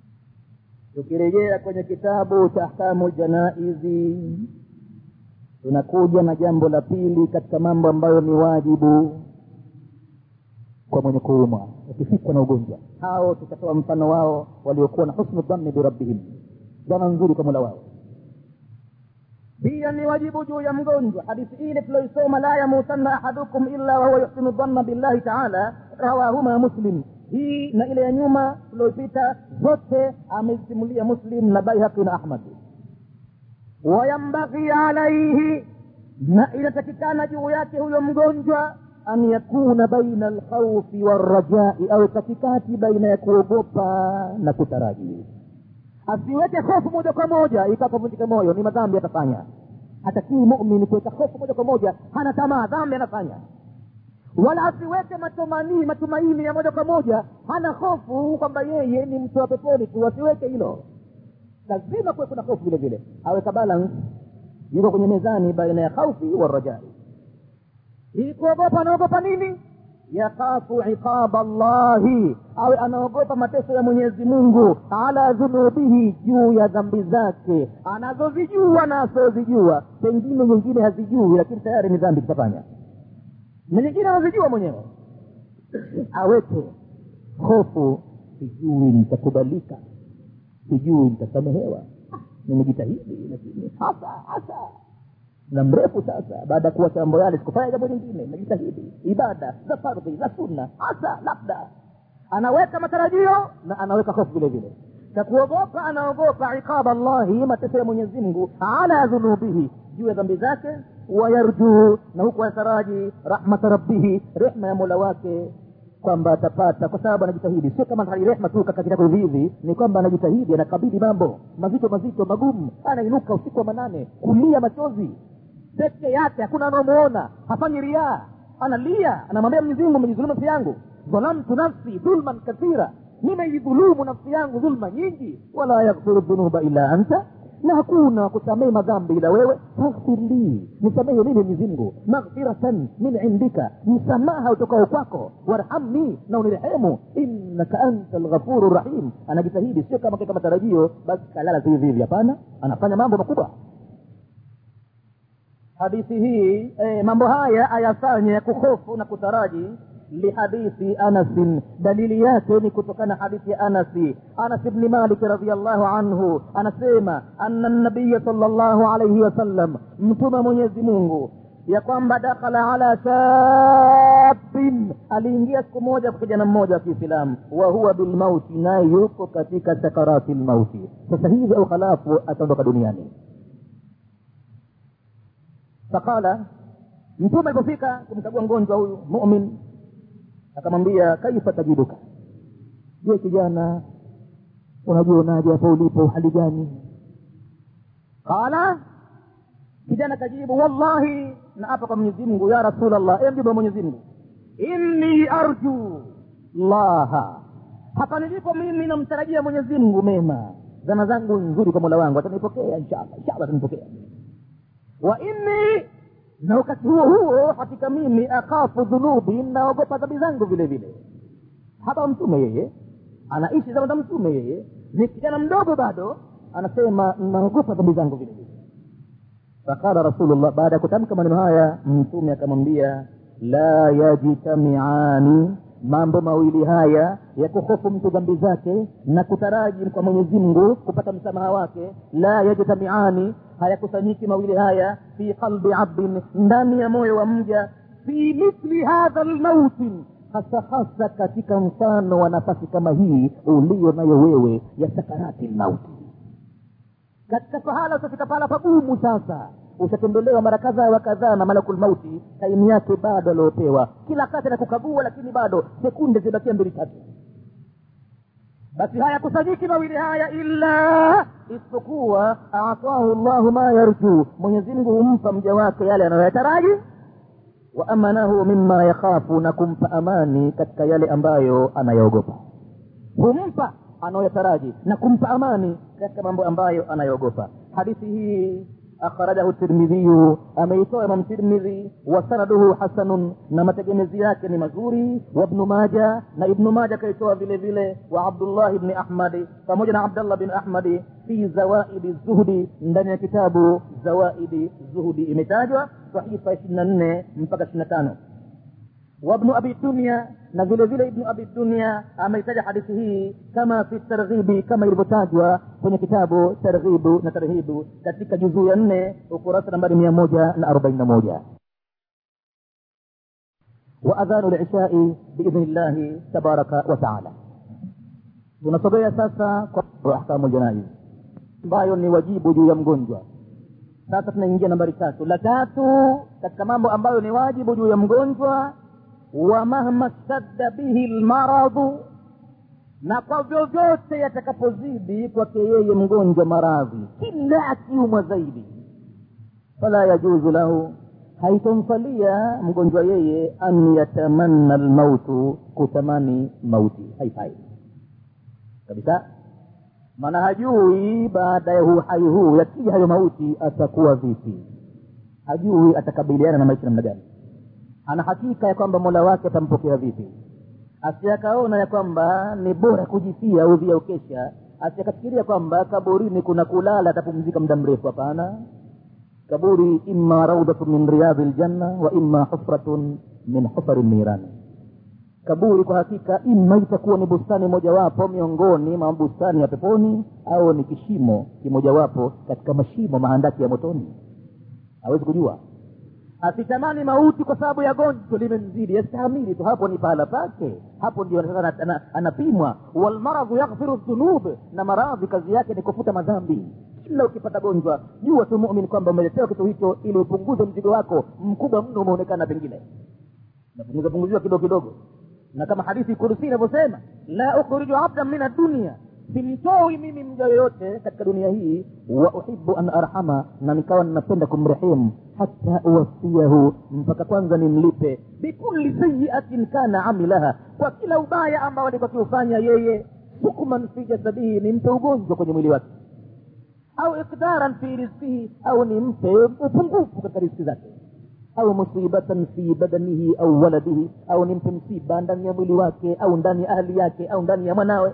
tukirejea kwenye kitabu cha ahkamu ljanaizi tunakuja na jambo la pili katika mambo ambayo ni wajibu kwa mwenye kuumwa ukifikwa na ugonjwa hao tutatoa mfano wao waliokuwa na husnu dhanni birabbihim dhana nzuri kwa mola wao pia ni wajibu juu ya mgonjwa hadithi ile tuloisoma la yamutanna ahadukum illa wahuwa yuhsinu dhanna billahi taala rawahuma muslim hii na ile ya nyuma tulioipita zote amezisimulia muslim na baihaqi na ahmad wayambaghi alaihi na inatakikana juu yake huyo mgonjwa an yakuna baina alkhaufi warajai awe katikati baina ya kuogopa na kutaraji asiweke hofu moja kwa moja ikakavunjika moyo ni madhambi atafanya hatakii mumin kuweka hofu moja kwa moja hana tamaa dhambi anafanya wala asiweke matumanii matumaini ya moja kwa moja hana hofu kwamba yeye ni mtu wa peponi tu asiweke hilo lazima kuwe kuna hofu vile vile aweka balance yuko kwenye mezani baina ya khaufi warajai hii kuogopa anaogopa nini yakhafu iqaba llahi awe anaogopa mateso ya mwenyezi mungu ala dhunubihi juu ya dhambi zake anazozijua na asozijua pengine nyingine hazijui lakini tayari ni dhambi kitafanya na nyingine anazijua mwenyewe aweke hofu sijui nitakubalika sijui nitasamehewa nimejitahidi lakini hasa hasa na mrefu sasa baada ya kuwacha mambo yale sikufanya jambo lingine najitahidi ibada za fardhi za sunna hasa labda anaweka matarajio na anaweka hofu vile vile cha kuogopa anaogopa iqaba llahi mateso ya mwenyezi mungu ala dhunubihi juu ya dhambi zake wayarjuu na huku anataraji rahmata rabbihi rehma ya mola wake kwamba atapata kwa sababu anajitahidi sio kama hali rehma tu kakatita hivi ni kwamba anajitahidi anakabidhi mambo mazito mazito magumu anainuka usiku wa manane kulia machozi peke yake hakuna anaomuona hafanyi riaa analia anamwambia mwenyezi mungu amejidhulumu nafsi yangu dhalamtu nafsi dhulman kathira nimeidhulumu nafsi yangu dhulma nyingi wala yaghfiru dhunuba illa anta na hakuna kusamehe madhambi ila wewe faghfir li nisamehe mimi mwenyezimngu maghfiratan min indika msamaha utokao kwako warhamni na unirehemu innaka anta lghafuru rahim anajitahidi sio kama kama matarajio basi kalala tu hivi hivi hapana anafanya mambo makubwa hadithi hii eh, mambo haya ayafanye ya kuhofu na kutaraji lihadithi anasin dalili yake ni kutokana hadithi ya anasi anas bni malik radiallahu anhu anasema ana nabiya sal llahu alaihi wasallam mtume mwenyezi mungu ya kwamba dakhala ala shabin aliingia siku moja kwa kijana mmoja wa kiislamu wa huwa bilmauti naye yuko katika sakarati lmauti sasa hivi au halafu ataondoka duniani faqala mtume alipofika kumkagua mgonjwa huyu mumin akamwambia kaifa tajiduka je kijana unajionaje hapo ulipo hali gani qala kijana kajibu wallahi na hapa kwa mwenyezi mungu ya rasulllah e mjibu wa mwenyezi mungu inni arju llaha hapa nilipo mimi namtarajia mwenyezi mungu mema zana zangu nzuri kwa mola wangu atanipokea inshallah inshallah atanipokea wa inni na wakati huo huo hakika mimi akhafu dhunubi naogopa dhambi zangu vile vile hapa mtume yeye anaishi zama za mtume yeye ni kijana mdogo bado anasema naogopa dhambi zangu vile vile faqala rasulullah baada ya kutamka maneno haya mtume akamwambia la yajtamiani mambo mawili haya ya kuhofu mtu dhambi zake na kutaraji kwa mwenyezi mungu kupata msamaha wake la yajtamiani hayakusanyiki mawili haya fi qalbi abdin ndani ya moyo wa mja fi mithli hadha lmautin hasa hasa katika mfano wa nafasi kama hii ulio nayo wewe ya sakarati mauti katika pahala utafika pahala pagumu sasa ushatembelewa mara kadhaa wa kadhaa na malakul mauti taimu yake bado aliopewa kila kati anakukagua lakini bado sekunde zibakia mbili tatu basi hayakusanyiki mawili haya illa isipokuwa atahu llahu ma yarjuu mwenyezimngu humpa mja wake yale anayoyataraji wa amanahu mima yakhafu na kumpa amani katika yale ambayo anayoogopa humpa anayoyataraji na kumpa amani katika mambo ambayo anayoogopa hadithi hii akhrajahu tirmidhiyu ameitoa imam tirmidhi wa sanaduhu hasanun na mategemezi yake ni mazuri wa ibnu maja na ibnu maja kaitoa vile vile wa abdullah ibni ahmadi pamoja na abdallah bin ahmadi fi zawaidi zuhdi ndani ya kitabu zawaidi zuhdi imetajwa sahifa ishiri na nne mpaka ishiri na tano وابن أبي الدنيا نزل vile ابن أبي الدنيا ameitaja hadithi hii kama fi targhibi kama ilivyotajwa kwenye kitabu targhibu na tarhibu katika juzuu ya nne ukurasa nambari mia moja na arobaini na moja وأذان العشاء بإذن الله تبارك وتعالى tunasogea sasa kwa ahkamu ljanaiz ambayo ni wajibu juu ya mgonjwa sasa tunaingia nambari tatu la tatu katika mambo ambayo ni wajibu juu ya mgonjwa wa mahma stadda bihi lmaradhu na kwa vyovyote yatakapozidi kwake yeye mgonjwa maradhi kila akiumwa zaidi fala yajuzu lahu haitomfalia mgonjwa yeye an yatamanna lmautu kutamani mauti haifai kabisa maana hajui baada ya uhai huu yakija hayo mauti atakuwa vipi hajui atakabiliana na maisha namna gani ana hakika ya kwamba mola wake atampokea vipi asiakaona ya kwamba ni bora kujifia udhia ukesha asiakafikiria kwamba kaburini kuna kulala atapumzika muda mrefu hapana kaburi imma raudatu min riyadhi ljanna wa imma hufratun min hufari nirani kaburi kwa hakika ima itakuwa ni bustani mojawapo miongoni mwa bustani ya peponi au ni kishimo kimojawapo katika mashimo mahandaki ya motoni hawezi kujua asitamani mauti kwa sababu ya gonjwa limemzidi yastahamili tu hapo ni pahala pake hapo ndio sasa anapimwa walmaradhu yaghfiru dhunub na maradhi kazi yake ni kufuta madhambi kila ukipata gonjwa jua tu mumin kwamba umeletewa kitu hicho ili upunguze mzigo wako mkubwa mno umeonekana pengine napunguza punguziwa kidogo kidogo na kama hadithi kursi inavyosema la ukhriju abdan min addunia simtoi mimi mja yoyote katika dunia hii wa uhibu an arhama na nikawa ninapenda kumrehemu hata uwasiyahu mpaka kwanza nimlipe bikuli sayiatin kana amilaha kwa kila ubaya ambao alikuwa akiufanya yeye hukman fi jasadihi nimpe ugonjwa kwenye mwili wake au ikdaran fi rizkihi au nimpe upungufu katika rizki zake au musibatan fi badanihi au waladihi au nimpe msiba ndani ya mwili wake au ndani ya ahli yake au ndani ya mwanawe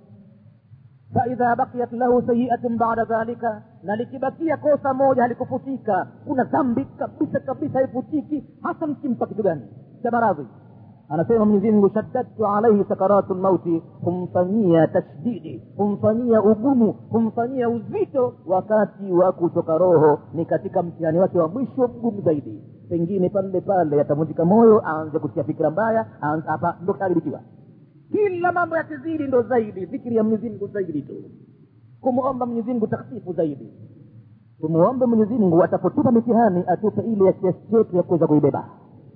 faidha bakiyat lahu sayiatun bada dhalika na likibakia kosa moja halikufutika kuna dhambi kabisa kabisa haifutiki hasa mkimpa kitu gani cha maradhi anasema mwenyezimngu shaddadtu alaihi sakaratu lmauti humfanyia tashdidi humfanyia ugumu humfanyia uzito wakati wa kutoka roho ni katika mtihani wake wa mwisho mgumu zaidi pengine pale pale atavunjika moyo aanze kutia fikira mbaya hapa ndo karibikiwa kila mambo yakizidi ndo zaidi dhikiri ya mwenyezimngu zaidi tu kumwomba mwenyezimngu takhfifu zaidi tumuombe mwenyezimngu atapotupa mitihani atupe ile ya kiasi chetu ya kuweza kuibeba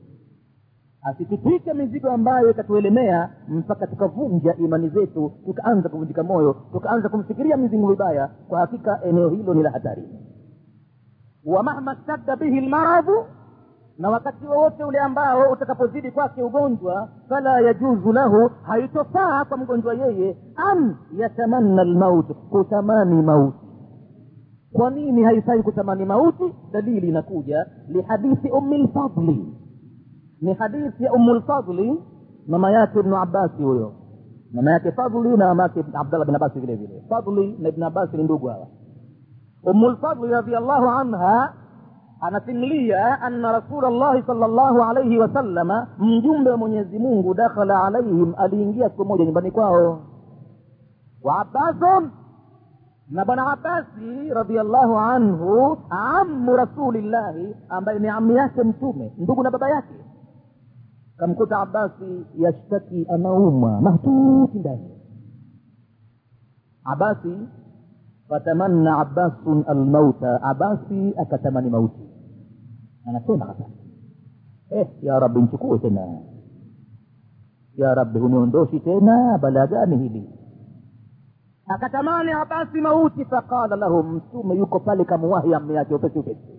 asitupike mizigo ambayo ikatuelemea mpaka tukavunja imani zetu tukaanza kuvunjika moyo tukaanza kumfikiria mwenyezimngu vibaya kwa hakika eneo hilo ni la hatari wa mahma stadda bihi lmaradhu na wakati wowote ule ambao utakapozidi kwake ugonjwa fala yajuzu lahu haitofaa kwa mgonjwa yeye an yatamanna lmauti kutamani mauti kwa nini haifai kutamani mauti dalili inakuja lihadithi umi lfadli ni hadithi ya umu lfadli mama yake ibnu abasi huyo mama yake fadli na mama yake abdallah bin abasi vile vile fadli na ibnu abasi ni ndugu hawa umu lfadli radiallahu anha anasimulia anna rasula llahi sal llahu alaihi wasallama mjumbe wa mwenyezi mungu dakhala alaihim aliingia siku moja nyumbani kwao wa abbasun na bwana abasi radiallahu anhu amu rasulillahi ambaye ni amu yake mtume ndugu na baba yake kamkuta abasi yashtaki anaumwa mahtuti ndani abasi fatamanna abbasun almauta abasi akatamani mauti anasema hasa eh, ya rabbi nchukue tena ya rabbi huniondoshi tena balaa gani hili akatamani abasi mauti faqala lahu mtume yuko pale kamuwahi amme yake upesi upesi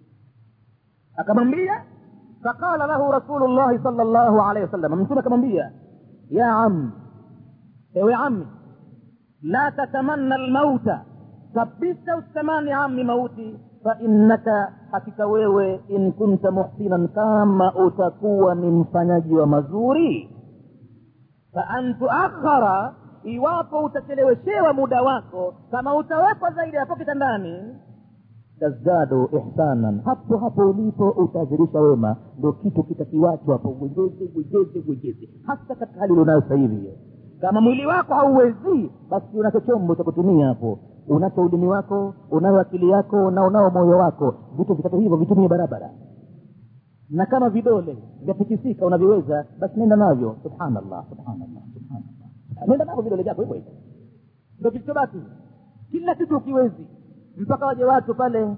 akamwambia faqala lahu rasulullahi sal llahu alaihi wasallam mtume akamwambia ya ami ewe ami la tatamanna almauta kabisa usitamani ami mauti fainnaka hakika wewe in kunta muhsinan kama utakuwa ni mfanyaji wa mazuri faan tuakhara iwapo utacheleweshewa muda wako kama utawekwa zaidi hapo kitandani tazdadu ihsanan hapo hapo ulipo utazirisha wema ndo kitu kitakiwacho hapo gwejeze gwejeze gwejeze hasa katika hali ulionayo sasa hivi hiyo kama mwili wako hauwezii basi unacho chombo cha kutumia hapo unacho ulimi wako unayo akili yako na unao moyo wako vitu vitatu hivyo vitumie barabara na kama vidole vyatikisika unaviweza basi nenda navyo subhanallah subhanallah subhanallah nenda navyo vidole vyako hivyo hivyo ndo kilichobaki kila kitu ukiwezi mpaka waje watu pale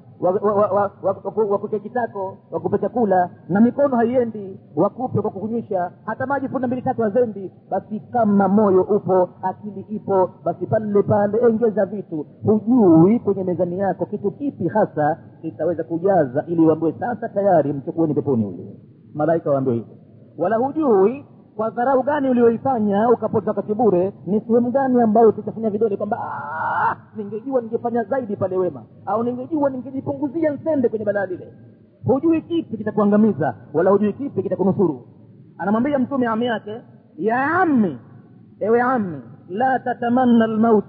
wakuke kitako wakupe chakula na mikono haiendi wakupe kwa kukunywisha hata maji funda mbili tatu hazendi basi kama moyo upo akili ipo basi pale pale engeza vitu hujui kwenye mezani yako kitu kipi hasa kitaweza kujaza ili uambiwe sasa tayari mchukueni peponi huyu malaika waambiwe hivyo wala hujui kwa dharau gani ulioifanya ukapota wakati bure ni sehemu gani ambayo utachafanya vidole kwamba ningejua ningefanya zaidi pale wema au ningejua ningejipunguzia nsende kwenye balaa lile hujui kipi kitakuangamiza wala hujui kipi kitakunusuru anamwambia mtume ami yake ya ammi ewe ammi la tatamanna lmaut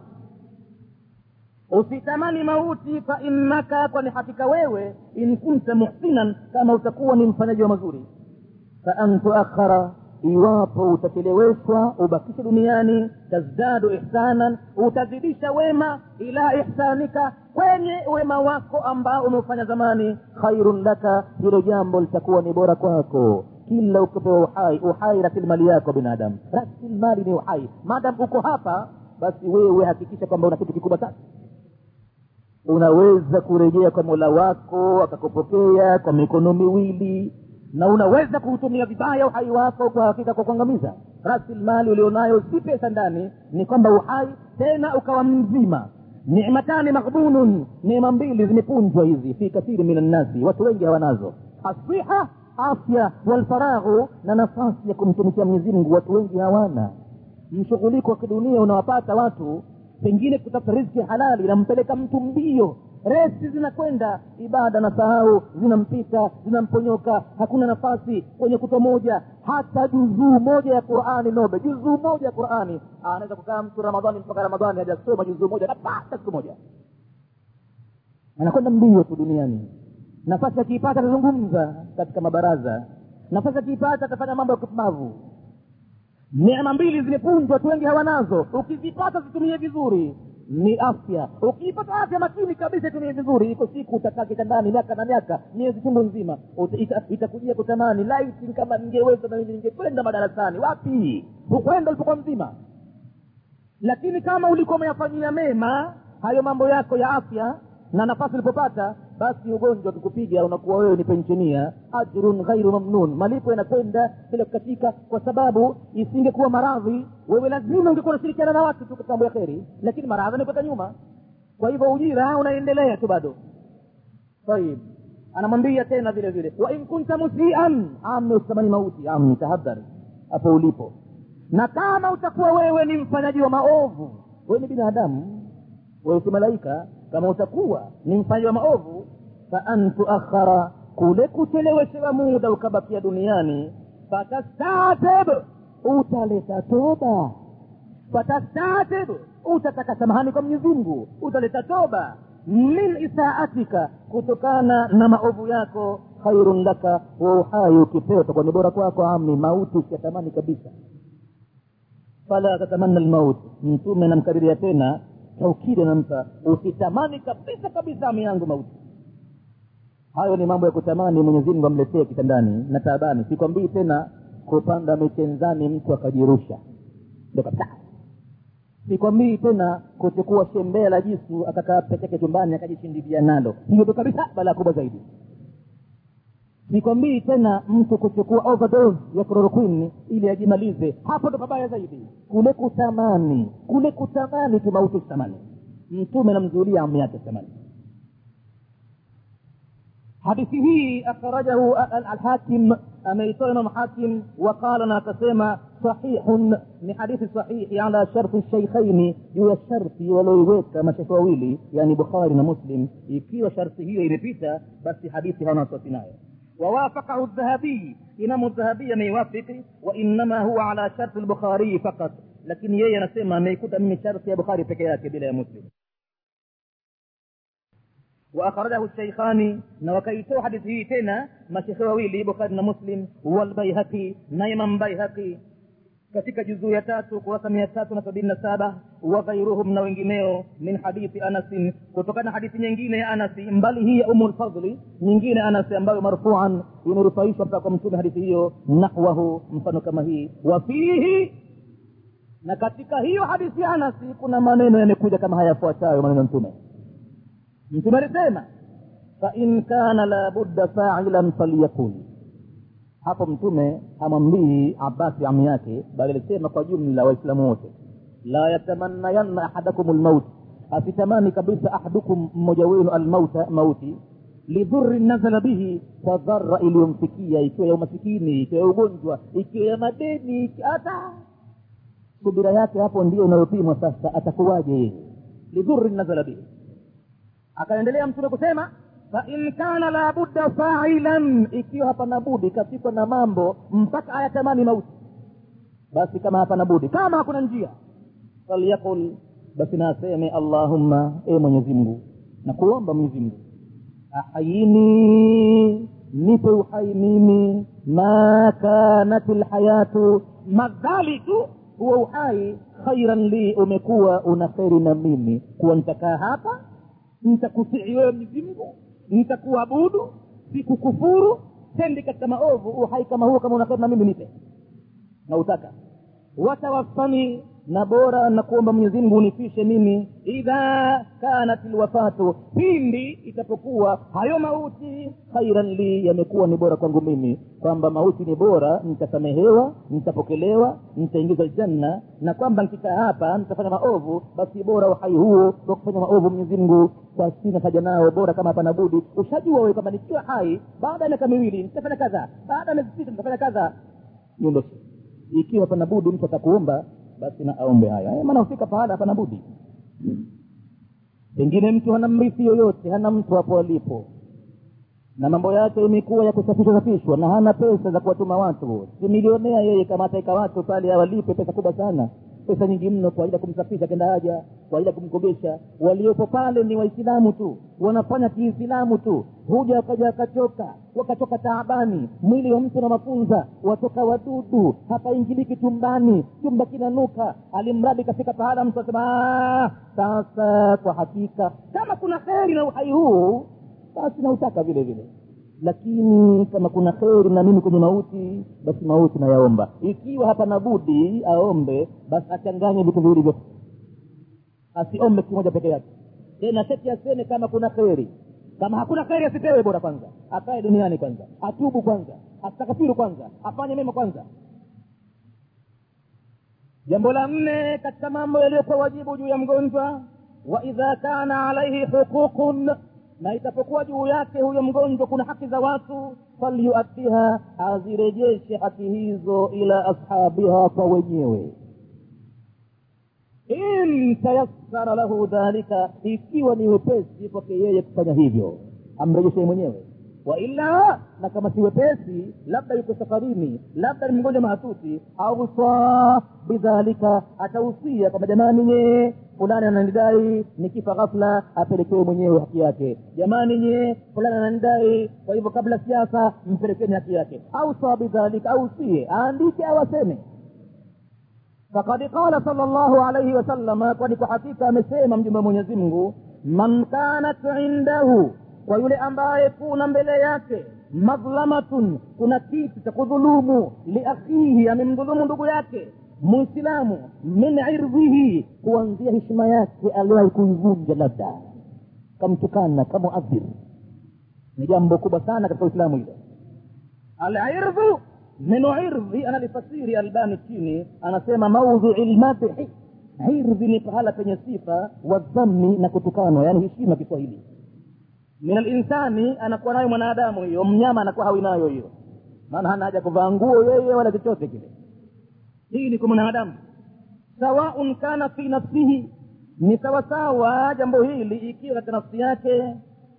usitamani mauti fa innaka kwani hakika wewe in kunta muhsinan kama utakuwa ni mfanyaji wa mazuri fa an tuakhara iwapo utacheleweshwa ubakishe duniani tazdadu ihsanan utazidisha wema ila ihsanika kwenye wema wako ambao umeufanya zamani khairun laka hilo jambo litakuwa ni bora kwako kila ukipewa uhai uhai rasilimali yako binadamu rasilimali ni uhai madam uko hapa basi wewe hakikisha kwamba una kitu kikubwa sana unaweza kurejea kwa mola wako akakupokea kwa mikono miwili na unaweza kuutumia vibaya uhai wako kwa hakika kwa kuangamiza rasilimali ulionayo si pesa ndani ni kwamba uhai tena ukawa mzima nimatani maghbunun neema mbili zimepunjwa hizi fi kathiri min annasi watu wengi hawanazo asiha afya walfaraghu na nafasi ya kumtumikia mwenyezi mungu watu wengi hawana mshughuliko wa kidunia unawapata watu pengine kutafuta riziki halali inampeleka mtu mbio resi zinakwenda ibada na sahau zinampita zinamponyoka hakuna nafasi kwenye kuto moja hata juzuu moja ya qurani nobe juzuu moja ya qurani anaweza kukaa mtu ramadhani mpaka ramadhani hajasoma juzuu moja napata siku moja anakwenda mbio tu duniani nafasi akiipata atazungumza katika mabaraza nafasi akiipata atafanya mambo ya kupumbavu neema mbili zimepunjwa watu wengi hawanazo ukizipata zitumie vizuri ni afya ukiipata afya makini kabisa itumie vizuri iko siku utakaa kitandani miaka na miaka miezi chungu nzima itakujia ita, ita kutamani laiti kama ningeweza na mimi ningekwenda madarasani wapi hukwenda ulipokuwa mzima lakini kama ulikuwa umeyafanyia mema hayo mambo yako ya afya na nafasi ulipopata basi ugonjwa ukikupiga unakuwa wewe ni penshenia ajrun ghairu mamnun malipo yanakwenda bila kukatika kwa sababu isingekuwa maradhi wewe lazima ungekuwa unashirikiana na watu tu katika mambo ya kheri lakini maradhi anapata nyuma kwa hivyo ujira unaendelea tu bado tayib anamwambia tena vile vile wa in kunta musian ami usitamani mauti ami tahadhari hapo ulipo na kama utakuwa wewe ni mfanyaji wa maovu wewe ni binadamu wewe si malaika kama utakuwa ni mfanyi wa maovu fa an tuakhara kule kucheleweshewa muda ukabakia duniani fatastatib utaleta toba fatastatib utataka samahani kwa mwenyezi mungu utaleta toba min isaatika kutokana na maovu yako khairun laka wa uhai ukipewa utakuwa ni bora kwako ami mauti usiyatamani kabisa fala tatamanna lmaut mtume anamkariria tena taukidi anampa usitamani kabisa kabisa ami yangu mauti hayo ni mambo ya kutamani mwenyezi mungu amletee kitandani na taabani sikwambii tena kupanda michenzani mtu akajirusha ndo kabisa sikwambii tena kuchukua shembea la jisu akakaa peke yake chumbani akajishindilia nalo hiyo ndo kabisa balaa kubwa zaidi sikwambii tena mtu kuchukua overdose ya chloroquine ili ajimalize hapo ndo pabaya zaidi kule kutamani kule kutamani kimauti kutamani mtume namzulia amu yake tamani hadithi hii akhrajahu alhakim ameitoa imam hakim waqala na akasema sahihun ni hadithi sahihi ala sharti shaikhaini juu ya sharti walioiweka mashekhe wawili yani bukhari na muslim ikiwa sharti hiyo imepita basi hadithi hawana wasiwasi nayo ووافقه الذهبي إمام الذهبي ميوافق وإنما هو على شرط البخاري فقط لكن يي نسمى ميكوتا من شرط يا بخاري فكياك بلا مسلم وأخرجه الشيخان وكيتو حديثه تنا ما شيخ ويلي بخاري مسلم والبيهقي نيما بيهقي katika juzuu ya tatu kurasa mia tatu na sabini na saba wa ghairuhum na wengineo min hadithi anasin kutokana na hadithi nyingine ya anasi mbali hii ya umu lfadli nyingine anasi ambayo marfuan imerufaishwa mpaka kwa mtume hadithi hiyo nahwahu mfano kama hii wa fihi na katika hiyo hadithi ya anasi kuna maneno yamekuja kama hayafuatayo maneno ya mtume mtume alisema fain kana labudda failan falyakun hapo mtume hamwambii abasi amu yake bali alisema kwa jumla waislamu wote la yatamannayanna ahadakum lmaut asitamani kabisa ahadukum mmoja wenu almauta mauti lidhurri nazala bihi kwa dhara iliyomfikia ikiwa ya umasikini ikiwa ya ugonjwa ikiwa ya madeni hata subira yake hapo ndio inayopimwa sasa atakuwaje yeye lidhurri nazala bihi akaendelea mtume kusema fain kana labudda failan ikiwa hapana budi katikwa na mambo mpaka ayatamani mauti basi kama hapana budi kama hakuna njia falyakul basi naseme allahumma e mwenyezi mungu na kuomba mwenyezi mungu ahayini nipe uhai mimi ma kanat lhayatu madhali tu huwa uhai khairan li umekuwa una kheri na mimi kuwa nitakaa hapa nitakutii wewe mwenyezi mungu nitakuabudu sikukufuru tendi katika maovu uhai kama huo kama unakana mimi nipe na utaka watawafani na bora na kuomba mwenyezi mungu unifishe mimi idha kanat lwafatu pindi itapokuwa hayo mauti khairan li yamekuwa ni bora kwangu mimi kwamba mauti ni bora nitasamehewa nitapokelewa nitaingizwa janna na kwamba nikikaa hapa nitafanya maovu basi bora uhai huo wa kufanya maovu mwenyezi mungu kwa sina haja nao bora kama hapana budi ushajua wewe kwamba nikiwa hai baada ya miaka miwili nitafanya kadha baada ya miezi sita nitafanya kadha hiyo ndo ikiwa hapana budi mtu atakuomba basi na aombe haya maana hufika pahala hapana budi pengine mtu hana mrithi yoyote hana mtu hapo alipo na mambo yake imekuwa ya kusafishwa safishwa na hana pesa za kuwatuma watu si milionea yeye kama ataika watu pale awalipe pesa kubwa sana pesa nyingi mno kwa ajili ya kumsafisha kenda haja kwa ajili ya kumkogesha waliopo pale ni waislamu tu wanafanya kiislamu tu huja wakaja wakachoka wakatoka taabani mwili wa mtu na mafunza watoka wadudu hapaingiliki chumbani chumba kinanuka alimradi kafika pahala mtu asema sasa kwa hakika kama kuna kheri na uhai huu basi nautaka vile vile lakini kama kuna kheri na mimi kwenye mauti basi mauti nayaomba ikiwa hapana budi aombe basi achanganye vitu viwili vyote asiombe kimoja peke yake tena seti aseme kama kuna kheri kama hakuna kheri asipewe bora kwanza akae duniani kwanza atubu kwanza astakfiru kwanza afanye mema kwanza jambo la nne katika mambo yaliyokuwa wajibu juu ya mgonjwa wa idha kana alaihi huququn na itapokuwa juu yake huyo mgonjwa kuna haki za watu falyuaddiha azirejeshe haki hizo ila ashabiha kwa wenyewe in tayassara lahu dhalika ikiwa ni wepesi kwake yeye kufanya hivyo amrejeshe mwenyewe waila na kama si wepesi labda yuko safarini labda ni mgonjwa mahatuti ausa bidhalika atahusia kwamba jamani nyee fulani ananidai nikifa ghafla apelekewe mwenyewe haki yake jamani nyee fulani ananidai kwa hivyo kabla siasa mpelekeni haki yake ausa bidhalika ausie aandike au aseme fakad qala sala llahu alaihi wasalama kwani kwa hakika amesema mjumbe wa mwenyezi mungu man kanat indahu kwa yule ambaye kuna mbele yake madhlamatun kuna kitu cha kudhulumu liakhihi amemdhulumu ndugu yake muislamu min irdhihi kuanzia heshima yake aliwahi kuivunja labda kamtukana kamuadhir ni jambo kubwa sana katika uislamu hilo alirdhu neno irdhi analifasiri albani chini anasema maudhui lmadhi irdhi ni pahala penye sifa wadhammi na kutukanwa yaani heshima kiswahili min alinsani anakuwa nayo mwanadamu hiyo mnyama anakuwa hawi nayo hiyo maana hana haja kuvaa nguo yeye wala chochote kile hii ni kwa mwanadamu sawaun kana fi nafsihi ni sawasawa jambo hili ikiwa katika nafsi yake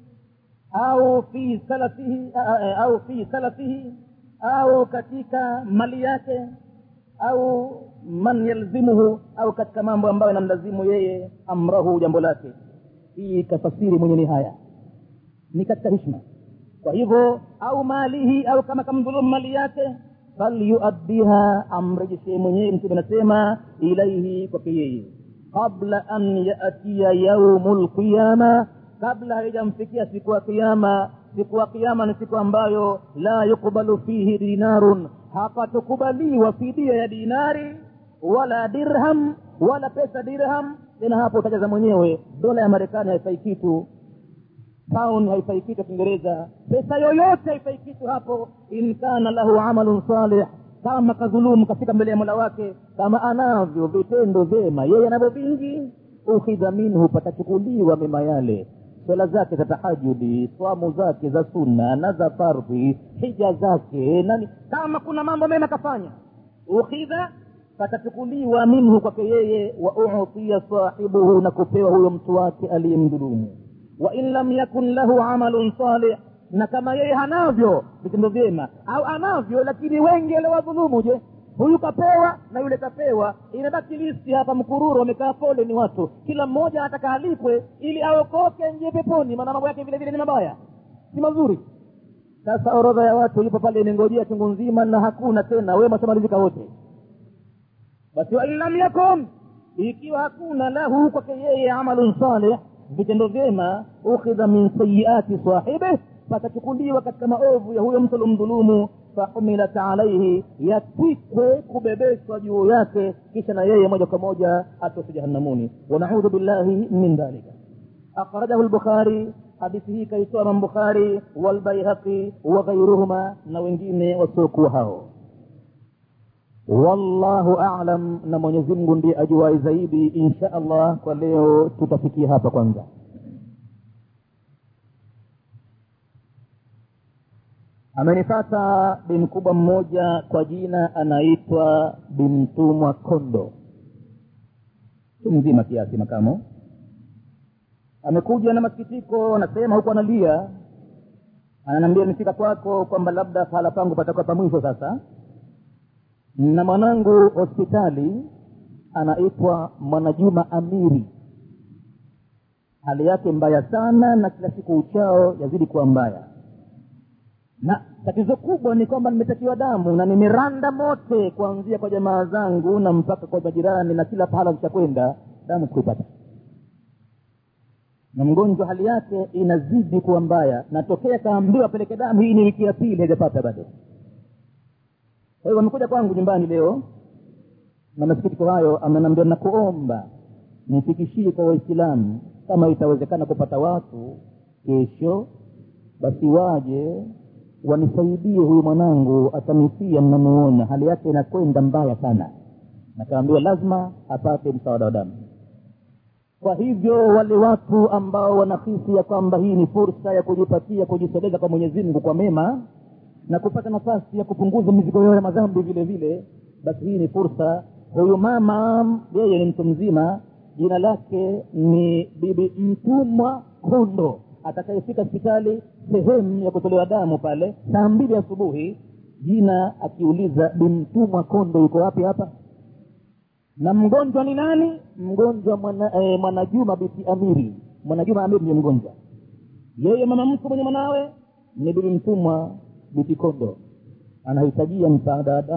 au fi salafihi au fi salafihi au katika mali yake au man yalzimuhu au katika mambo ambayo yanamlazimu yeye amrahu jambo lake hii kafasiri mwenye ni haya ni katika hishma kwa hivyo au malihi au kama kamdhulumu mali yake falyuaddiha amrejeshee mwenyewe mtume anasema ilaihi kwake yeye qabla an yatia yaumu lqiyama kabla haijamfikia siku ya kiama siku ya kiama ni siku ambayo la yukbalu fihi dinarun hapatukubaliwa fidia ya dinari wala dirham wala pesa dirham tena hapo utajaza mwenyewe dola ya marekani haifai kitu pound haifai kitu kiingereza pesa yoyote haifai kitu hapo in kana lahu amalun salih kama kadhulumu kafika mbele ya mola wake kama anavyo vitendo vyema yeye anavyo vingi ukhidha minhu patachukuliwa mema yale swala zake za tahajudi swamu zake za sunna na za fardhi hija zake nani kama kuna mambo mema kafanya ukhidha patachukuliwa minhu kwake yeye wa utia sahibuhu na kupewa huyo mtu wake aliyemdhulumu wain lam yakun lahu amalun salih na kama yeye hanavyo vitendo vyema au anavyo lakini wengi aliwadhulumu je huyu kapewa na yule kapewa imebaki listi hapa mkururu wamekaa pole ni watu kila mmoja ataka alipwe ili aokoke nje peponi maana mambo yake vile vile ni mabaya si mazuri sasa orodha ya watu ipo pale imengojea chungu nzima na hakuna tena wema tamalizika wote basi wain lam yakun ikiwa hakuna lahu kwake yeye amalun salih vitendo vyema ukhidha min sayiati sahibih patachukuliwa katika maovu ya huyo mtu aliomdhulumu fahumilat alaihi yatwikwe kubebeshwa juu yake kisha na yeye moja kwa moja atose jahannamuni wanaudhu billahi min dhalika akhrajahu lbukhari hadithi hii kaitoa imam bukhari walbaihaqi wa ghairuhuma na wengine wasiokuwa hao wallahu alam na mwenyezi mungu ndiye ajuwai zaidi insha allah kwa leo tutafikia hapa kwanza amenifata bimkubwa mmoja kwa jina anaitwa bimtumwa kondo tu mzima kiasi makamo amekuja na masikitiko anasema huku analia ananiambia nifika kwako kwamba labda pahala pangu patakuwa pamwisho sasa na mwanangu hospitali anaitwa mwanajuma amiri hali yake mbaya sana na kila siku uchao yazidi kuwa mbaya na tatizo kubwa ni kwamba nimetakiwa damu na nimeranda mote kuanzia kwa jamaa zangu na mpaka kwa majirani na kila pahala zitakwenda damu sikuipata na mgonjwa hali yake inazidi kuwa mbaya natokea kaambiwa apeleke damu hii ni wiki ya pili hajapata bado kwa hivyo amekuja kwangu nyumbani leo na masikitiko hayo amenambia nakuomba nifikishie kwa waislamu kama itawezekana kupata watu kesho basi waje wanisaidie huyu mwanangu atanifia mnamuona hali yake inakwenda mbaya sana nakaambiwa lazima apate msaada wa damu kwa hivyo wale watu ambao wanahisi ya kwamba hii ni fursa ya kujipatia kujisogeza kwa mwenyezi mungu kwa mema na kupata nafasi ya kupunguza mizigo yao ya madhambi vile vile basi hii ni fursa huyu mama yeye ni mtu mzima jina lake ni bibi mtumwa kondo atakayefika hospitali sehemu ya kutolewa damu pale saa mbili asubuhi jina akiuliza bimtumwa kondo yuko wapi hapa na mgonjwa ni nani mgonjwa mwana, eh, mwanajuma binti amiri mwanajuma amiri ndiye mgonjwa yeye mama mtu mwenye mwanawe ni bibi mtumwa binti kondo anahitajia msaada